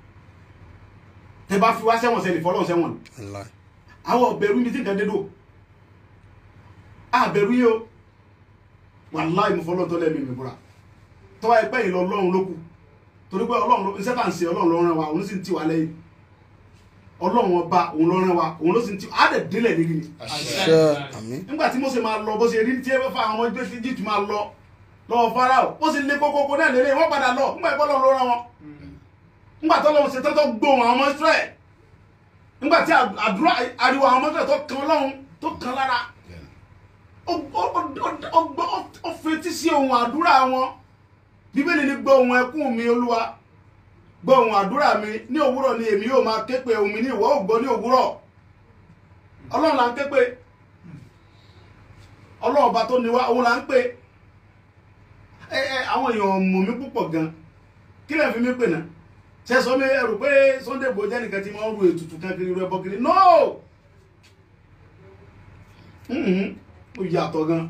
tẹ bá fi wá sẹ́wọ̀n sẹ́ni fọlọ́run sẹ́wọ̀n ni wàláì àwọn ọ̀bẹ̀rù mi ti nǹkan dédò àbẹ̀rù yìí o wàláì mo fọlọ́run tó lẹ́mí mi búra tọ́wọ́ ẹgbẹ́ yìí lọ ọlọ́run ló kù torí pé ọlọ́run ló iṣẹ́ tá à ń ṣe ọlọ́run ló rán wa òun sì ń tì wá lẹ́yìn ọlọ́run ọba òun ló rán wa òun ló sì ń tì á dẹ̀ délẹ̀ níbi ni àṣẹ àmín nígbà tí Mósè máa lọ bó ṣe rí tí ẹ fẹ́ fa àwọn ọmọ ẹgbẹ́ tí jìtì máa lọ lọ́wọ́ Fáráò ó sì lé kókókó náà lélẹ̀ wọ́n padà lọ nígbà ìpọ́ lọ́run ló rán wọn nígbà tó lọ́run ṣe tọ́tọ́ gbóhùn àwọn ọmọ Ísírẹ́lì nígbà tí àdúrà ariwo àwọn ọmọ Ísírẹ́lì tó kan Ọlọ́run tó kan lára ó- ó- ó- ó- ó gbọ́- ó fetí sí ohun àdúrà wọn bíbélì ní gbọ́ ohun ẹkún mi olúwa gbọ́ ohun àdúrà mi ní òwúrọ̀ ni èmi yóò máa ké pe ohun mi ní ìwọ ò gbọ́ ní òwúrọ̀ ọlọ́run là ń ké pe ọlọ́run ọba tó ní wá òun là ń pè ẹ ẹ àwọn èèyàn mọ̀ mí púpọ̀ gan kí lè fi mí pè náà ṣe sọ mi ẹrù pé Sunday Igboho jẹ́ nìkan tí wọ́n ru ètùtù kan kiri rẹ bọ́ kiri no Mhm. mo yàtọ̀ gan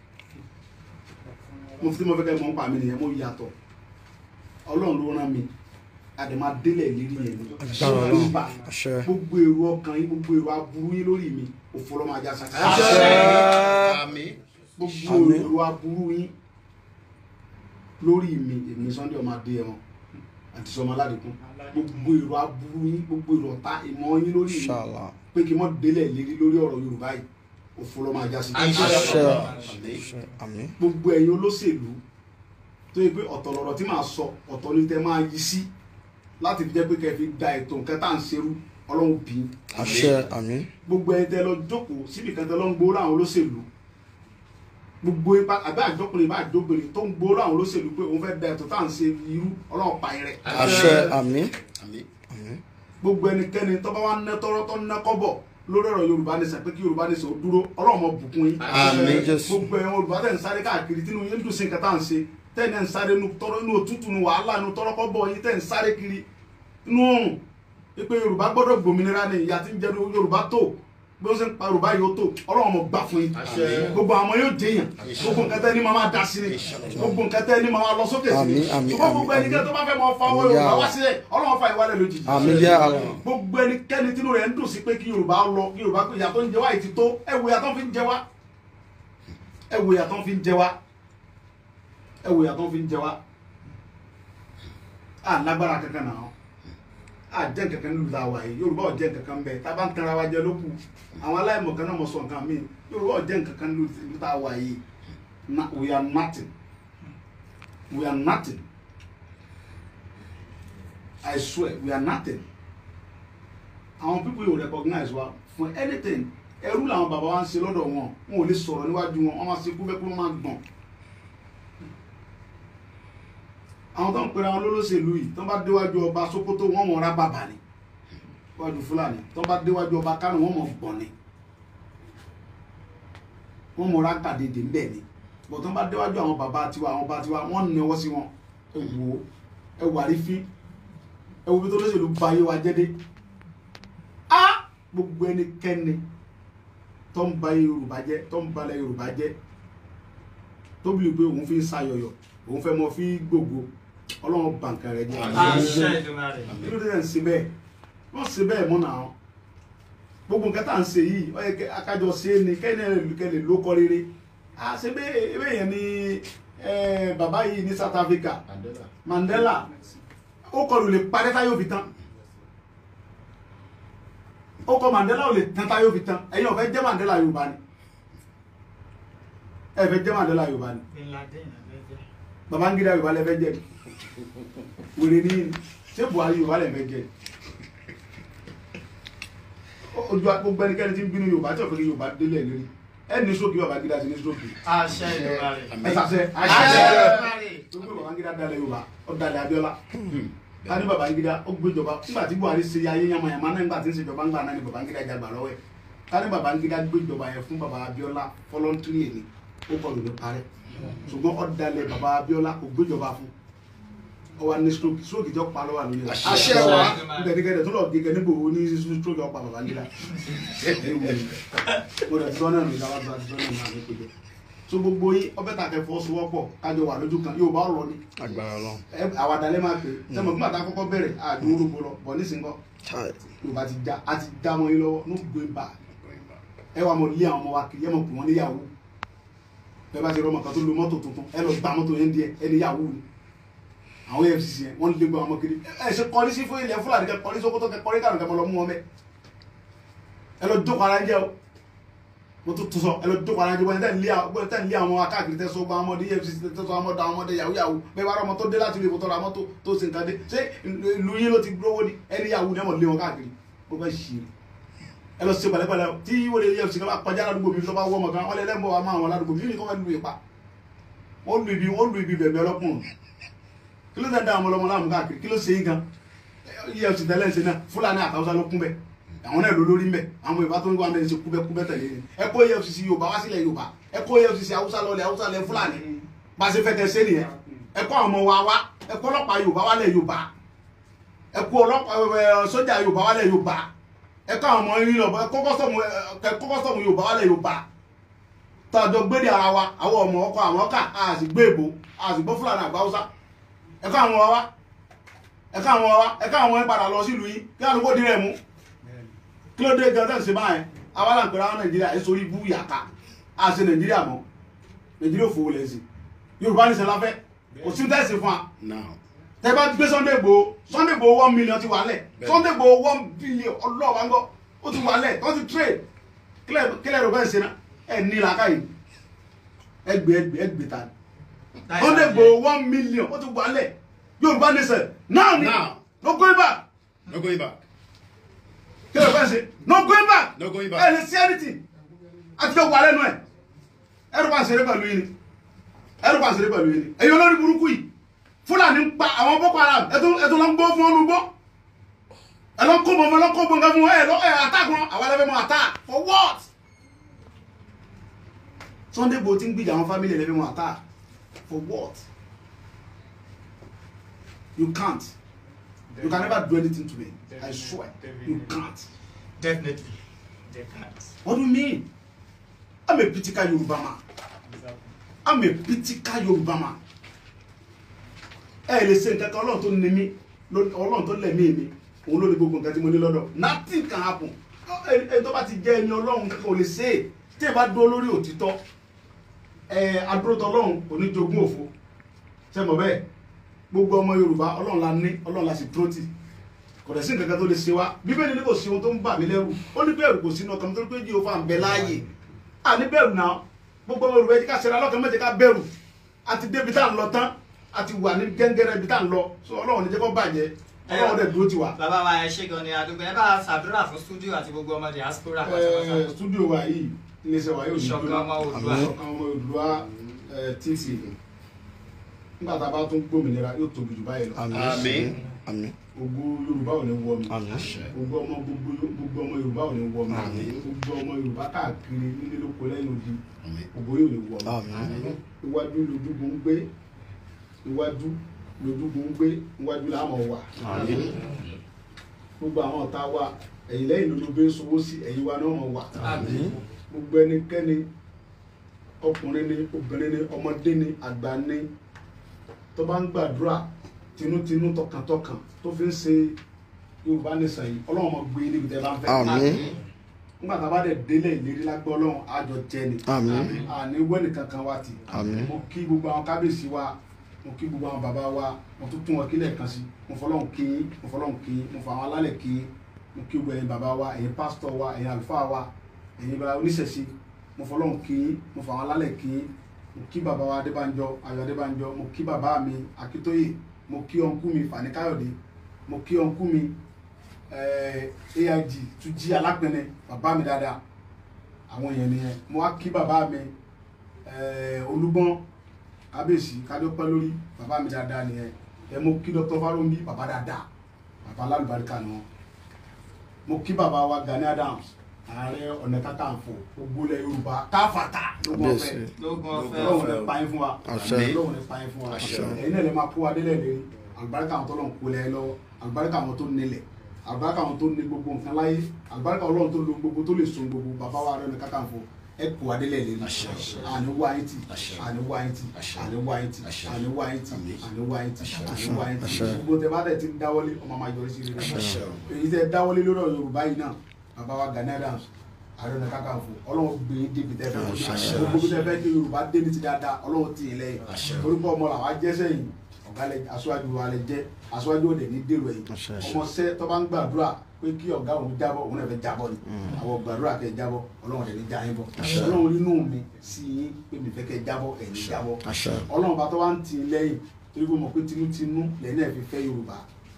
mo fi tí mo fẹ́ kẹ́ mọ́ ń pa mi nìyẹn mo yàtọ̀ ọlọ́run ló rán mi àdèmà délẹ̀ lérí yẹn ni Agbára Ọlọ́run. Nígbà Àṣẹ. gbogbo èrò ọkàn yín gbogbo èrò aburú yín lórí mi òfò lọ́mọ ajá sàkà àṣẹ gbogbo Àmín. èrò aburú yín lórí mi èmi Sunday ọmọ adé ẹwọn àti sọmọ aládìkún gbogbo èrò aburú yín gbogbo èrò ọ̀tá ìmọ̀ yín lórí mi ṣàlà pé kí n mọ́ délẹ̀ lérí lórí ọ̀rọ̀ Yorùbá yìí òfò lọ́mọ ajá sí àṣẹ àṣẹ àmín gbogbo ẹ̀yin olóṣèlú tó yẹ pé ọ̀tọ̀ lọ̀rọ̀ tí màá sọ ọ̀tọ̀ ní tẹ́ máa yí sí láti fi jẹ́ pé kẹ́ fi da ètò nǹkan tá à ń ṣerú ọlọ́run bí i. àṣẹ àmín gbogbo ẹ̀yin tẹ́ lọ jókòó síbi kan tẹ́ lọ ń gbowó láwọn olóṣèlú gbogbo ipa àbí àjọkùnrin bá àjọbìnrin tó ń gbóró àwọn olóṣèlú pé òun fẹ́ da ètò tá à ń ṣe irú ọlọ́run pa rẹ̀ àṣẹ àmín Àmín. gbogbo ẹnikẹ́ni tó bá wá ná tọ́rọ́ tó ná kọ́bọ̀ lórí ọ̀rọ̀ yorùbá nìṣẹ́ pé kí yorùbá nìṣẹ́ ó dúró ọlọ́run mọ bùkún yín Àmín, Jésù. gbogbo ẹ̀wọ̀n yorùbá tẹ̀ ń sáré káàkiri tínú yín dùn sí nǹkan tá à ń ṣe tẹ̀ ń sáré nu tọ́rọ́ inú òtútù nu wàhálà nu tọ́rọ́ kọ́bọ̀ yín tẹ̀ ń sáré kiri inú òrùn pé yorùbá gbọ́dọ̀ gbòmìnira ni ìyá tí ń jẹ yorùbá tó bí wọ́n ṣe ń pa yorùbá yìí ó tó ọlọ́run mọ gbà fún yín Àṣẹ. gbogbo àwọn yóò jẹyàn gbogbo nǹkan tẹ́ ní máa máa dá sí ni gbogbo nǹkan tẹ́ ní máa máa lọ sókè sí ni Àmín, àmín, ṣùgbọ́n gbogbo àmín, ẹnikẹ́ni tó bá fẹ́ mọ fa owó àmín, yorùbá yá wá Allah. sílẹ̀ ọlọ́run fa ìwálẹ̀ lójijì àmín yá Allah gbogbo ẹnikẹ́ni tínú rẹ̀ ń dùn sí pé kí yorùbá lọ kí yorùbá pé ìyà tó ń jẹ wá yìí ti tó ẹ wo ìyà tó ń fi ń jẹ wá ẹ wo ìyà tó ń fi ń jẹ wá ẹ wo ìyà tó ń fi ń jẹ wá à lágbára kankan náà à jẹ́ kankan nílùú tá a wà yìí yorùbá ò jẹ́ kankan bẹ́ẹ̀ tá a bá ń tanra wa jẹ lókù àwọn aláìmọ̀ kan náà mọ̀ sọ nǹkan míì yorùbá ò jẹ́ kankan nílùú tá a wà yìí Na- we are nothing we are nothing I swear we are nothing àwọn people yóò recognize wa for anything ẹrú làwọn bàbá wa ń ṣe lọ́dọ̀ wọn wọn ò lè sọ̀rọ̀ níwájú wọn wọn máa ṣe kú bẹ́ẹ̀ kú wọn máa gbọ̀n àwọn tó ń pera wọn lólóṣèlú yìí tó ń bá déwájú ọba Sókótó wọn mọ̀ ọ́ra bàbà ni wájú Fúlàní tó ń bá déwájú ọba Kánò wọn mọ̀ gbọ̀n ni wọn mọ̀ ọ́ra gbàdédé ńbẹ̀ ni bọ̀ tó ń bá déwájú àwọn bàbá tiwa àwọn bàbá tiwa wọn ń nẹwọ́ sí wọn ẹ wò ó ẹ wà rí fín ẹ wo bí tó lóṣèlú ba ayé wa jẹ́ dé á gbogbo ẹnikẹ́ni tó ń ba yorùbá jẹ́ tó ń balẹ̀ yorùbá jẹ́ tó bí pé òun fi ń sayọ̀yọ̀ òun fẹ́ mọ fi gbogbo ọlọ́run bàǹkà rẹ̀ jẹ́ àṣẹ Èdùmàrè kí ló dé tẹ̀ ń ṣe bẹ́ẹ̀ wọ́n ṣe bẹ́ẹ̀ mọ́ náà gbogbo nǹkan tá à ń ṣe yìí ó yẹ kẹ́ akájọ ṣe é ni kẹ́ni kẹ́lẹ̀ ló kọ́ rere à ṣe bẹ́ẹ̀ ebe yẹn ni eh, bàbá yìí ní South Africa Mandela. Mandela ó kọlù lè parẹ́ táyọ̀ fi tán ó kọ Mandela ò lè tán táyọ̀ fi tán ẹ̀yin ò fẹ́ jẹ́ Mandela Yorùbá ni ẹ fẹ́ jẹ́ Mandela Yorùbá ni Bin Laden abẹ́jẹ́ Babangida Yorùbá lẹ fẹ́ jẹ́ ni wèrè ní ṣé Buhari Yorùbá lẹ fẹ́ jẹ́ ni ojú gbogbo ẹnikẹ́ni tí ń bínú Yorùbá tí ò fẹ́ kí Yorùbá délẹ̀ lórí ẹ ní stroke Babangida ti ní stroke àṣẹ Èdùmàrè ẹ sàṣẹ àṣẹ Èdùmàrè gbogbo Babangida dalẹ̀ Yorùbá ó dalẹ̀ Abíọ́lá ká ní Babangida ó gbéjọba nígbà tí Buhari ṣe ayé yamayama náà nígbà tí ń ṣèjọba ńgbà náà ni Babangida jagbà lọ́wọ́ ẹ̀ ká ní Babangida gbéjọba yẹn fún baba Abíọ́lá fọlọ́ntìrì ni ó kọlù ní parẹ́ ṣùgbọ́n ó dalẹ̀ baba Abíọ́lá kò gbéjọba fún ó wà ní stroke stroke jọ pa lọ́wọ́ àlóyè rẹ̀ Àṣẹ wa. gẹ̀dẹ̀gẹ̀dẹ̀ tó lọ gẹ̀gẹ̀ níbo ní stroke ọ̀pá Babangida mo dẹ̀ sọ náà nígbà wá sọ náà náà ní péjọ so gbogbo yín ọbẹ̀ tàkẹ́ fọwọ́sowọ́pọ̀ kájọ wà lójú kan Yorùbá ọ̀rọ̀ ni agbára Ọlọ́run ẹ àwàdà lẹ máa pè é sẹmọ fún àtà kọ́kọ́ bẹ̀rẹ̀ àdúró ló gbọlọ bọ nísìnyí kọ Chai. yorùbá ti já a ti já mọ́ yín lọ́wọ́ no going back ẹ wà mọ lé àwọn ọmọ wa kiri ẹ mọ pè wọn ní yahoo bẹ́ẹ̀ bá ṣe rọmọ kan tó lo mọ́tò tuntun ẹ lọ gba mọ́tò yẹn díẹ̀ ẹ ní yahoo ni àwọn efcc yẹn wọn lé gbọ àwọn ọmọ kiri ẹ ṣe kọrí sí fún ilẹ̀ fúlàní kẹ kọrí sókótó kẹ kọrí kànú kẹ mọ lọ mú wọn bẹ ẹ lọ jókòó ara jẹ o mo tún tún sọ ẹ lọ jókòó ara jẹ wọn tẹ ń lé àwọn tẹ ń lé àwọn akáàkiri tẹ sọ gba àwọn ọmọdé efcc tẹ sọ àwọn ọmọdé àwọn ọmọdé yahoo yahoo bẹ́ẹ̀ bá rọ ọmọ tó dé láti ilé ìfowópamọ́ ra mọ́tò tó ṣe nǹkan dé ṣé ìlú yín ló ti gbówó ni ẹni yahoo ni ẹ mọ̀ lé wọn káàkiri mo fẹ́ ṣì rí ẹ lọ ṣe pẹ̀lẹ́pẹ̀lẹ́ o tí wọ́n lè efcc kan bá kọjá ládùúgbò mi tó bá wọ́ ọmọ kan wọ́n lè lẹ́mọ̀ wa máa wọn ládùúgbò mi ní kọ́ fẹ́ lu ìpa wọ́n lu ibi wọ́n lu ibi bẹ̀bẹ̀ ọlọ́kùnrin kí ló dé da àwọn ọlọmọ láàmú káàkiri kí ló ṣe yín gan efcc tẹ́lẹ̀ ṣe náà fúlàní àtàwọn ló kún bẹ́ẹ̀ àwọn náà ló lórí mbẹ àwọn yorùbá tó ń wá mẹ́rin ṣe kúbẹ́kúbẹ́ tẹ̀lé ni ẹ kó efcc yorùbá wá sílẹ̀ yorùbá ẹ kó efcc haúsá lọlẹ̀ haúsá lẹ fúlàní bá a ṣe fẹ́ kẹ́ ṣe nìyẹn ẹ kó àwọn ọmọ wa wá ẹ kó ọlọ́pàá yorùbá wálẹ̀ yorùbá ẹ kó ọlọ́pàá ẹ sójà yorùbá wálẹ̀ yorùbá ẹ kó àwọn ọmọ yín lọ ẹ kó kọ́sọ̀mù ẹ kó kọ́sọ̀mù yorùbá wálẹ̀ yorùbá tọ́jọ́ gbéde ara wa àwọn ọmọ ọkọ àwọn ọkà a sì gbé èbó a sì gbọ́ fúlàní àgbà haúsá ẹ kó àwọn wa wá ẹ kó àwọn wa wá ẹ kó àwọn yín padà lọ sílùú yín kí àdúgbò dirẹ̀ mú kí ló dé gan tẹ́ ń ṣe báyẹn awala ń pèrè àwọn nàìjíríà ẹ sórí ibú yàká a ṣe nàìjíríà mọ́ nàìjíríà òfò lẹ̀ sí yorùbá ní sẹ́láfẹ́ kò sí tẹ́sí fún wa Now. tẹ́ bá gbé Sunday Igboho Sunday Igboho one million ti wà lẹ̀ Sunday Igboho one billion ọlọ́ọ̀bá ń gbọ́ ó ti wà lẹ̀ tó ti trade kílẹ̀ rẹ̀ bẹ́ẹ̀ ṣe ná ẹ ní làákà yìí ẹgbẹ́ ẹgbẹ́ ẹgbẹ́ ta Sunday Igboho one million ó ti wà lẹ̀ yorùbá ní sẹ́ náà ni Now. no going back No going back. kílẹ̀ rẹ̀ bẹ́ẹ̀ ṣe no going back No going ẹ back. lè sí anything àti jọ wà lẹ́nu ẹ̀ ẹ̀rù pa àṣírí pẹ̀lú yìí ni ẹrù pa àṣírí pẹ̀lú yìí ni ẹ̀yin olórí burúkú yìí fúlàní ń pa àwọn boko haram ẹ̀tọ́ ló ń gbó fún ọ́nú gbó ẹ̀ ló ń kó bọ̀ fún ẹ̀ ló ń kó bọ̀ nǹkan fún ẹ̀ ló ẹ̀ attack wọn àwọn ẹlẹ́fẹ̀ mọ́ attack for what Sunday Igboho ti ń gbìjà àwọn family ẹlẹ́fẹ̀ mọ́ attack for what you can't you can never do anything to me I swear you can't. definitely they can't. What do you mean? I'm a pitika Yoruba man. I'm a pitika Yoruba man. Ẹ lè ṣe nǹkan kan ọlọ́run tó ní mí ló- ọlọ́run tó lẹ̀mí mi òun ló ní gbogbo nǹkan tí mo ní lọ́dọ̀ nothing can happen. Ẹ ẹ tó bá ti jẹ́ ẹni ọlọ́run kankan ò lè ṣe é tí ẹ bá dúró lórí òtítọ́ ẹ adúrótọ́ ọlọ́run kò ní jogún òfo ṣe mọ̀ bẹ́ẹ̀ gbogbo ọmọ Yorùbá ọlọ́run la ní ọlọ́run la sì dúró tì kò dẹ̀ sí nǹkan kan tó lè ṣe wá bíbélì ní kò sí ohun tó ń bà mí lẹ́rù ó ní bẹ̀rù kò sínú ọkàn mi torí pé Jèhófà ń bẹ láàyè à ní bẹ̀rù náà gbogbo ọmọ Yorùbá ẹ jẹ́ ká ṣẹlẹ̀ alọ́kàn mẹ́jẹ ká bẹ̀rù àti débi tá à ń lọ tán àti wà ní gẹ́ngẹ́rẹ́ ibi tá à ń lọ so ọlọ́run ní jẹ́ kó bàjẹ́ ọlọ́run dẹ̀ dúró ti wà. bàbá wa ẹ ṣe gan ni àdúgbò ẹ bá ṣàdúrà fún studio àti gbogbo ọmọ diaspora pátápátá Ẹ, studio wa yìí iléeṣẹ́ wa yóò ní ìṣọ̀kan ọmọ Oòduà ìṣọ̀kan ọmọ Oòduà ẹ, tv nígbà tá a bá tún gbòmìnira yóò tóbi jù báyìí lọ Àmín. Àmín. gbogbo Yorùbá ò ní wọ mi Àmín. gbogbo ọmọ gbogbo gbogbo ọmọ Yorùbá ò ní wọ mi Àmín. gbogbo ọmọ Yorùbá káàkiri nílé lóko lẹ́yìn odi Àmín. gbogbo yóò ní wọ mi Àmín. iwájú lójúgun ń gbé iwájú lójúgun ń gbé iwájú là á mọ̀ wà Àmín. gbogbo àwọn ọ̀tá wa ẹ̀yìn lẹ́yìn ló ló gbé sowó sí ẹ̀yìn wa náà mọ̀ wà Àmín. gbogbo ẹnikẹ́ni ọkùnrin ni obìnrin ni ọmọdé ni àgbà ni tó bá ń gbàdúrà tinútinú tọkàntọkàn tó fi ń ṣe Yorùbá nìsan yìí Ọlọ́run máa gbé níbi tẹ́ bá ń fẹ́ Àmín. nígbà tá a bá dẹ̀ délẹ̀ ìlérí lágbọ́ Ọlọ́run àjọ jẹ ni Àmín. àní wẹ́nì kankan wa ti Àmín. mo kí gbogbo àwọn kábíyèsí wa mo kí gbogbo àwọn bàbá wa mo tún tún wọn kílẹ̀ kan sí mo fọlọ́run kí yín mo fọlọ́run kí yín mo fọ àwọn alálẹ̀ kí yín mo kí gbogbo ẹ̀yin bàbá wa ẹ̀yin pásítọ̀ wa ẹ̀yin àlùfáà wa ẹ̀yin bàbá oníṣẹ̀ṣe mo fọlọ́run kí yín mo fọ àwọn alálẹ̀ kí yín mo kí bàbá wa adébánjọ ayọ̀ adébánjọ mo kí bàbá mi akíntóyè mo kí ọ̀nkú mi fani káyọ̀dé mo kí ọ̀nkú mi eh, aig túnjí alápẹ̀nẹ bàbá mi dáadáa àwọn èèyàn nìyẹn mo wá kí bàbá mi eh, olúgbọ́n kábíyèsí kájọpẹ́ lórí bàbá mi dáadáa nìyẹn ẹ mo kí dr faromi bàbá dáadáa bàbá alálùbáríkà ni wọn mo kí bàbá wa Gani Adams ààrẹ ọ̀nà kakanfò gbogbo ilẹ̀ yorùbá káfàtà lógún ọ̀fẹ́ Kábíyèsí. lógún ọ̀fẹ́ ọlọ́run ní pààyàn fún wa Àṣẹ. ọlọ́run ní pààyàn fún wa Àṣẹ. ẹ̀yin náà lè máa kó wa délẹ̀ lérí àlùbáríkà àwọn tó lọ́n kó lẹ̀ lọ́wọ́ àlùbáríkà àwọn tó nílẹ̀ àlùbáríkà àwọn tó ní gbogbo nǹkan láyé àlùbáríkà ọlọ́run tó lo gbogbo tó lè so gbogbo bàbá wa rẹ̀ ní kakanfò ẹ kó wa délẹ̀ lérí Àṣẹ. àní wá yín tì Àṣẹ. àní wá yín tì Àṣẹ. àní wá yín tì Àṣẹ. àní wá yín tì Àmín. àní wá yín tì Àṣẹ. àní wá yín tì Àṣẹ. gbogbo tẹ bá dẹ̀ ti ń dáwọ́lé ọmọ máa yọrí sí rere Àṣẹ. èyí tẹ dáwọ́lé lórí ọ̀rọ̀ yorùbá yìí náà bàbá wa Gani Adams ààrẹ ọ̀nà kakanfò ọlọ́run gbé yín débi tẹ́ fẹ́ Àṣẹ. gbogbo bí tẹ́ fẹ́ kí yorùbá dé ní ti dáadáa ọlọ́run tì í lẹ́yìn Àṣẹ. orúkọ ọmọ làwa jẹ́sẹ̀ yìí ọ̀gá lẹ aṣáájú wa lẹ jẹ́ aṣáájú òde ní dèrò ẹ̀yìn Àṣẹ. ọmọ sẹ́ tó bá ń gbàdúrà pé kí ọ̀gá òun jábọ̀ òun náà fẹ́ jábọ̀ ni àwọn gbàdúrà kẹ́ jábọ̀ ọlọ́run dẹ̀ ní já yín bọ̀ Àṣẹ. ọlọ́run nínú mi sí yín pé mi fẹ́ kẹ́ jábọ̀ ẹ̀yin jábọ̀ Àṣẹ. ọlọ́run bá tó wá ń tì í lẹ́yìn torí pé mo pé tinútinú lẹ́yìn náà fi fẹ́ yorùbá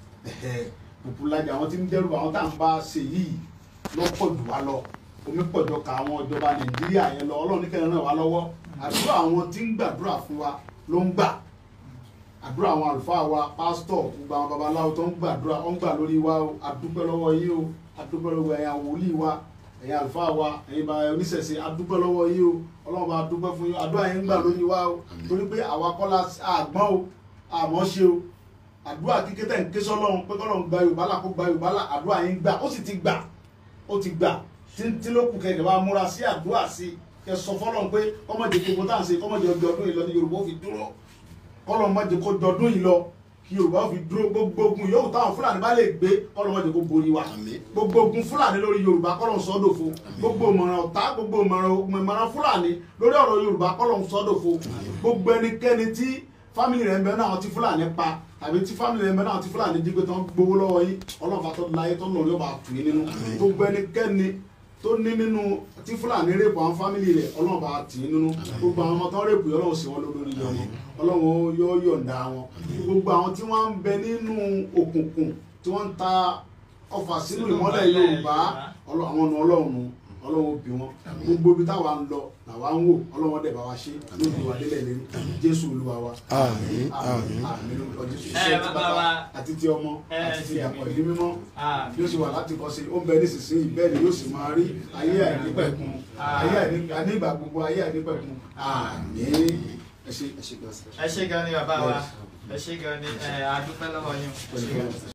pòpùlájà àwọn tí ń dẹ́rù àwọn tá à ń bá ṣe yìí lọ́pọ̀ jù wá lọ omi pọ̀jọ ka àwọn ìjọba nàìjíríà yẹn lọ ọlọ́run ní kẹrin ràn wá lọ́wọ́ àdúrà àwọn tí ń gbàdúrà fún wa ló ń gbà àdúrà àwọn àlùfáà wa pásítọ̀ gbogbo àwọn babaláwo tó ń gbàdúrà ó ń gbà lórí wa o àdúpẹ́ lọ́wọ́ yín o àdúpẹ́ lọ́wọ́ ẹ̀yin àwòlíì wa ẹ̀yin àlùfáà wa ẹ̀yin bá oníṣẹ̀ṣe àdúpẹ́ lọ́wọ́ yín o ọlọ́run bá dúpẹ́ fún yín àdúrà yín ń gbà lórí wa o torí pé àwa kọ́lá àgbọ́n o àmọ́ ṣe o àdúrà kíkẹ́ tẹ̀ ń ké sọ́lọ́run pé kọ́lọ́run gba yorùbá là kó gba yorùbá là àdúrà yín gbà ó sì ti gbà ó ti gbà tí ló kù kẹ̀kẹ́ bá múra sí àdúrà sí kẹ sọ fọ́lọ́run pé kọ́mọ̀jẹ̀ gbogbo tá à ń ṣe kọ́mọ̀jẹ̀ ọjọ́ ọdún yìí lọ ní yorùbá ó fi dúró kọ́lọ́ mọ̀jẹ̀ kó dọdún yìí lọ kí yorùbá ó fi dúró gbogbo ogun yòówù táwọn fúlàní bá lè gbé kọ́lọ́ mọ̀jẹ̀ kó borí wa Àmín. gbogbo ogun fúlàní lórí yorùbá kọ́lọ́ sọ́dọ̀fo gbogbo ìmọ̀ràn ọ̀tá gbogbo ìmọ̀ràn ìmọ̀ràn fúlàní lórí ọ̀rọ̀ yorùbá kọ́lọ́ sọ́dọ̀fo gbogbo ẹnikẹ́ni tí fámìlì rẹ̀ ń bẹ náà tí fúlàní pa tàbí tí fámìlì rẹ̀ ń bẹ náà tí fúlàní jí pé tán gbowó lọ́wọ́ yín ọlọ́ọ̀fà tó láyé tó lọ́ọ́ yóò bá tù yín nínú gbogbo ẹnikẹ́ni tó ní nínú tí fúlàní rèpù àwọn fámìlì rẹ̀ ọlọ́run bá tì í nínú gbogbo àwọn ọmọ tó ń rèpù yìí ọlọ́run sì wọ́n lórí yọ wọn ọlọ́run yóò yọ̀ǹda wọn gbogbo àwọn tí wọ́n ń bẹ nínú òkùnkùn tí wọ́n ń ta ọfà sínú ìmọ́lẹ̀ yorùbá ọlọ́- àwọn ọ̀nà ọlọ́run ọlọ́run bí wọn gbogbo ibi táwa ń lọ làwa ń wò ọlọ́run dẹ̀ bá wa ṣe lóògùn wa délẹ̀ lérí jésù olúwa wa Àmín, àmín. àmín lórúkọ jésù Ẹ, iṣẹ́ ti bàbá bàbá wa. àti ti ọmọ Ẹ, àti ti ti ìdàpọ̀ ẹ̀mí. ìdí mímọ́ Àmín. bí ó ṣe wà láti kọ́ sí ó ń bẹ nísinsìnyí bẹ́ẹ̀ ni yóò sì máa rí ayé àìnípẹ̀kun ayé àìní- ànígbà gbogbo ayé àìnípẹ̀kun àmín ẹ ṣe ẹ ṣe gbọ́sẹ̀. ẹ ṣé gan ni bàbá wa ẹ ṣé gan ni ẹ, a dúpẹ́ lọ́wọ́ yín. Ẹ ṣe gbọ́sẹ̀.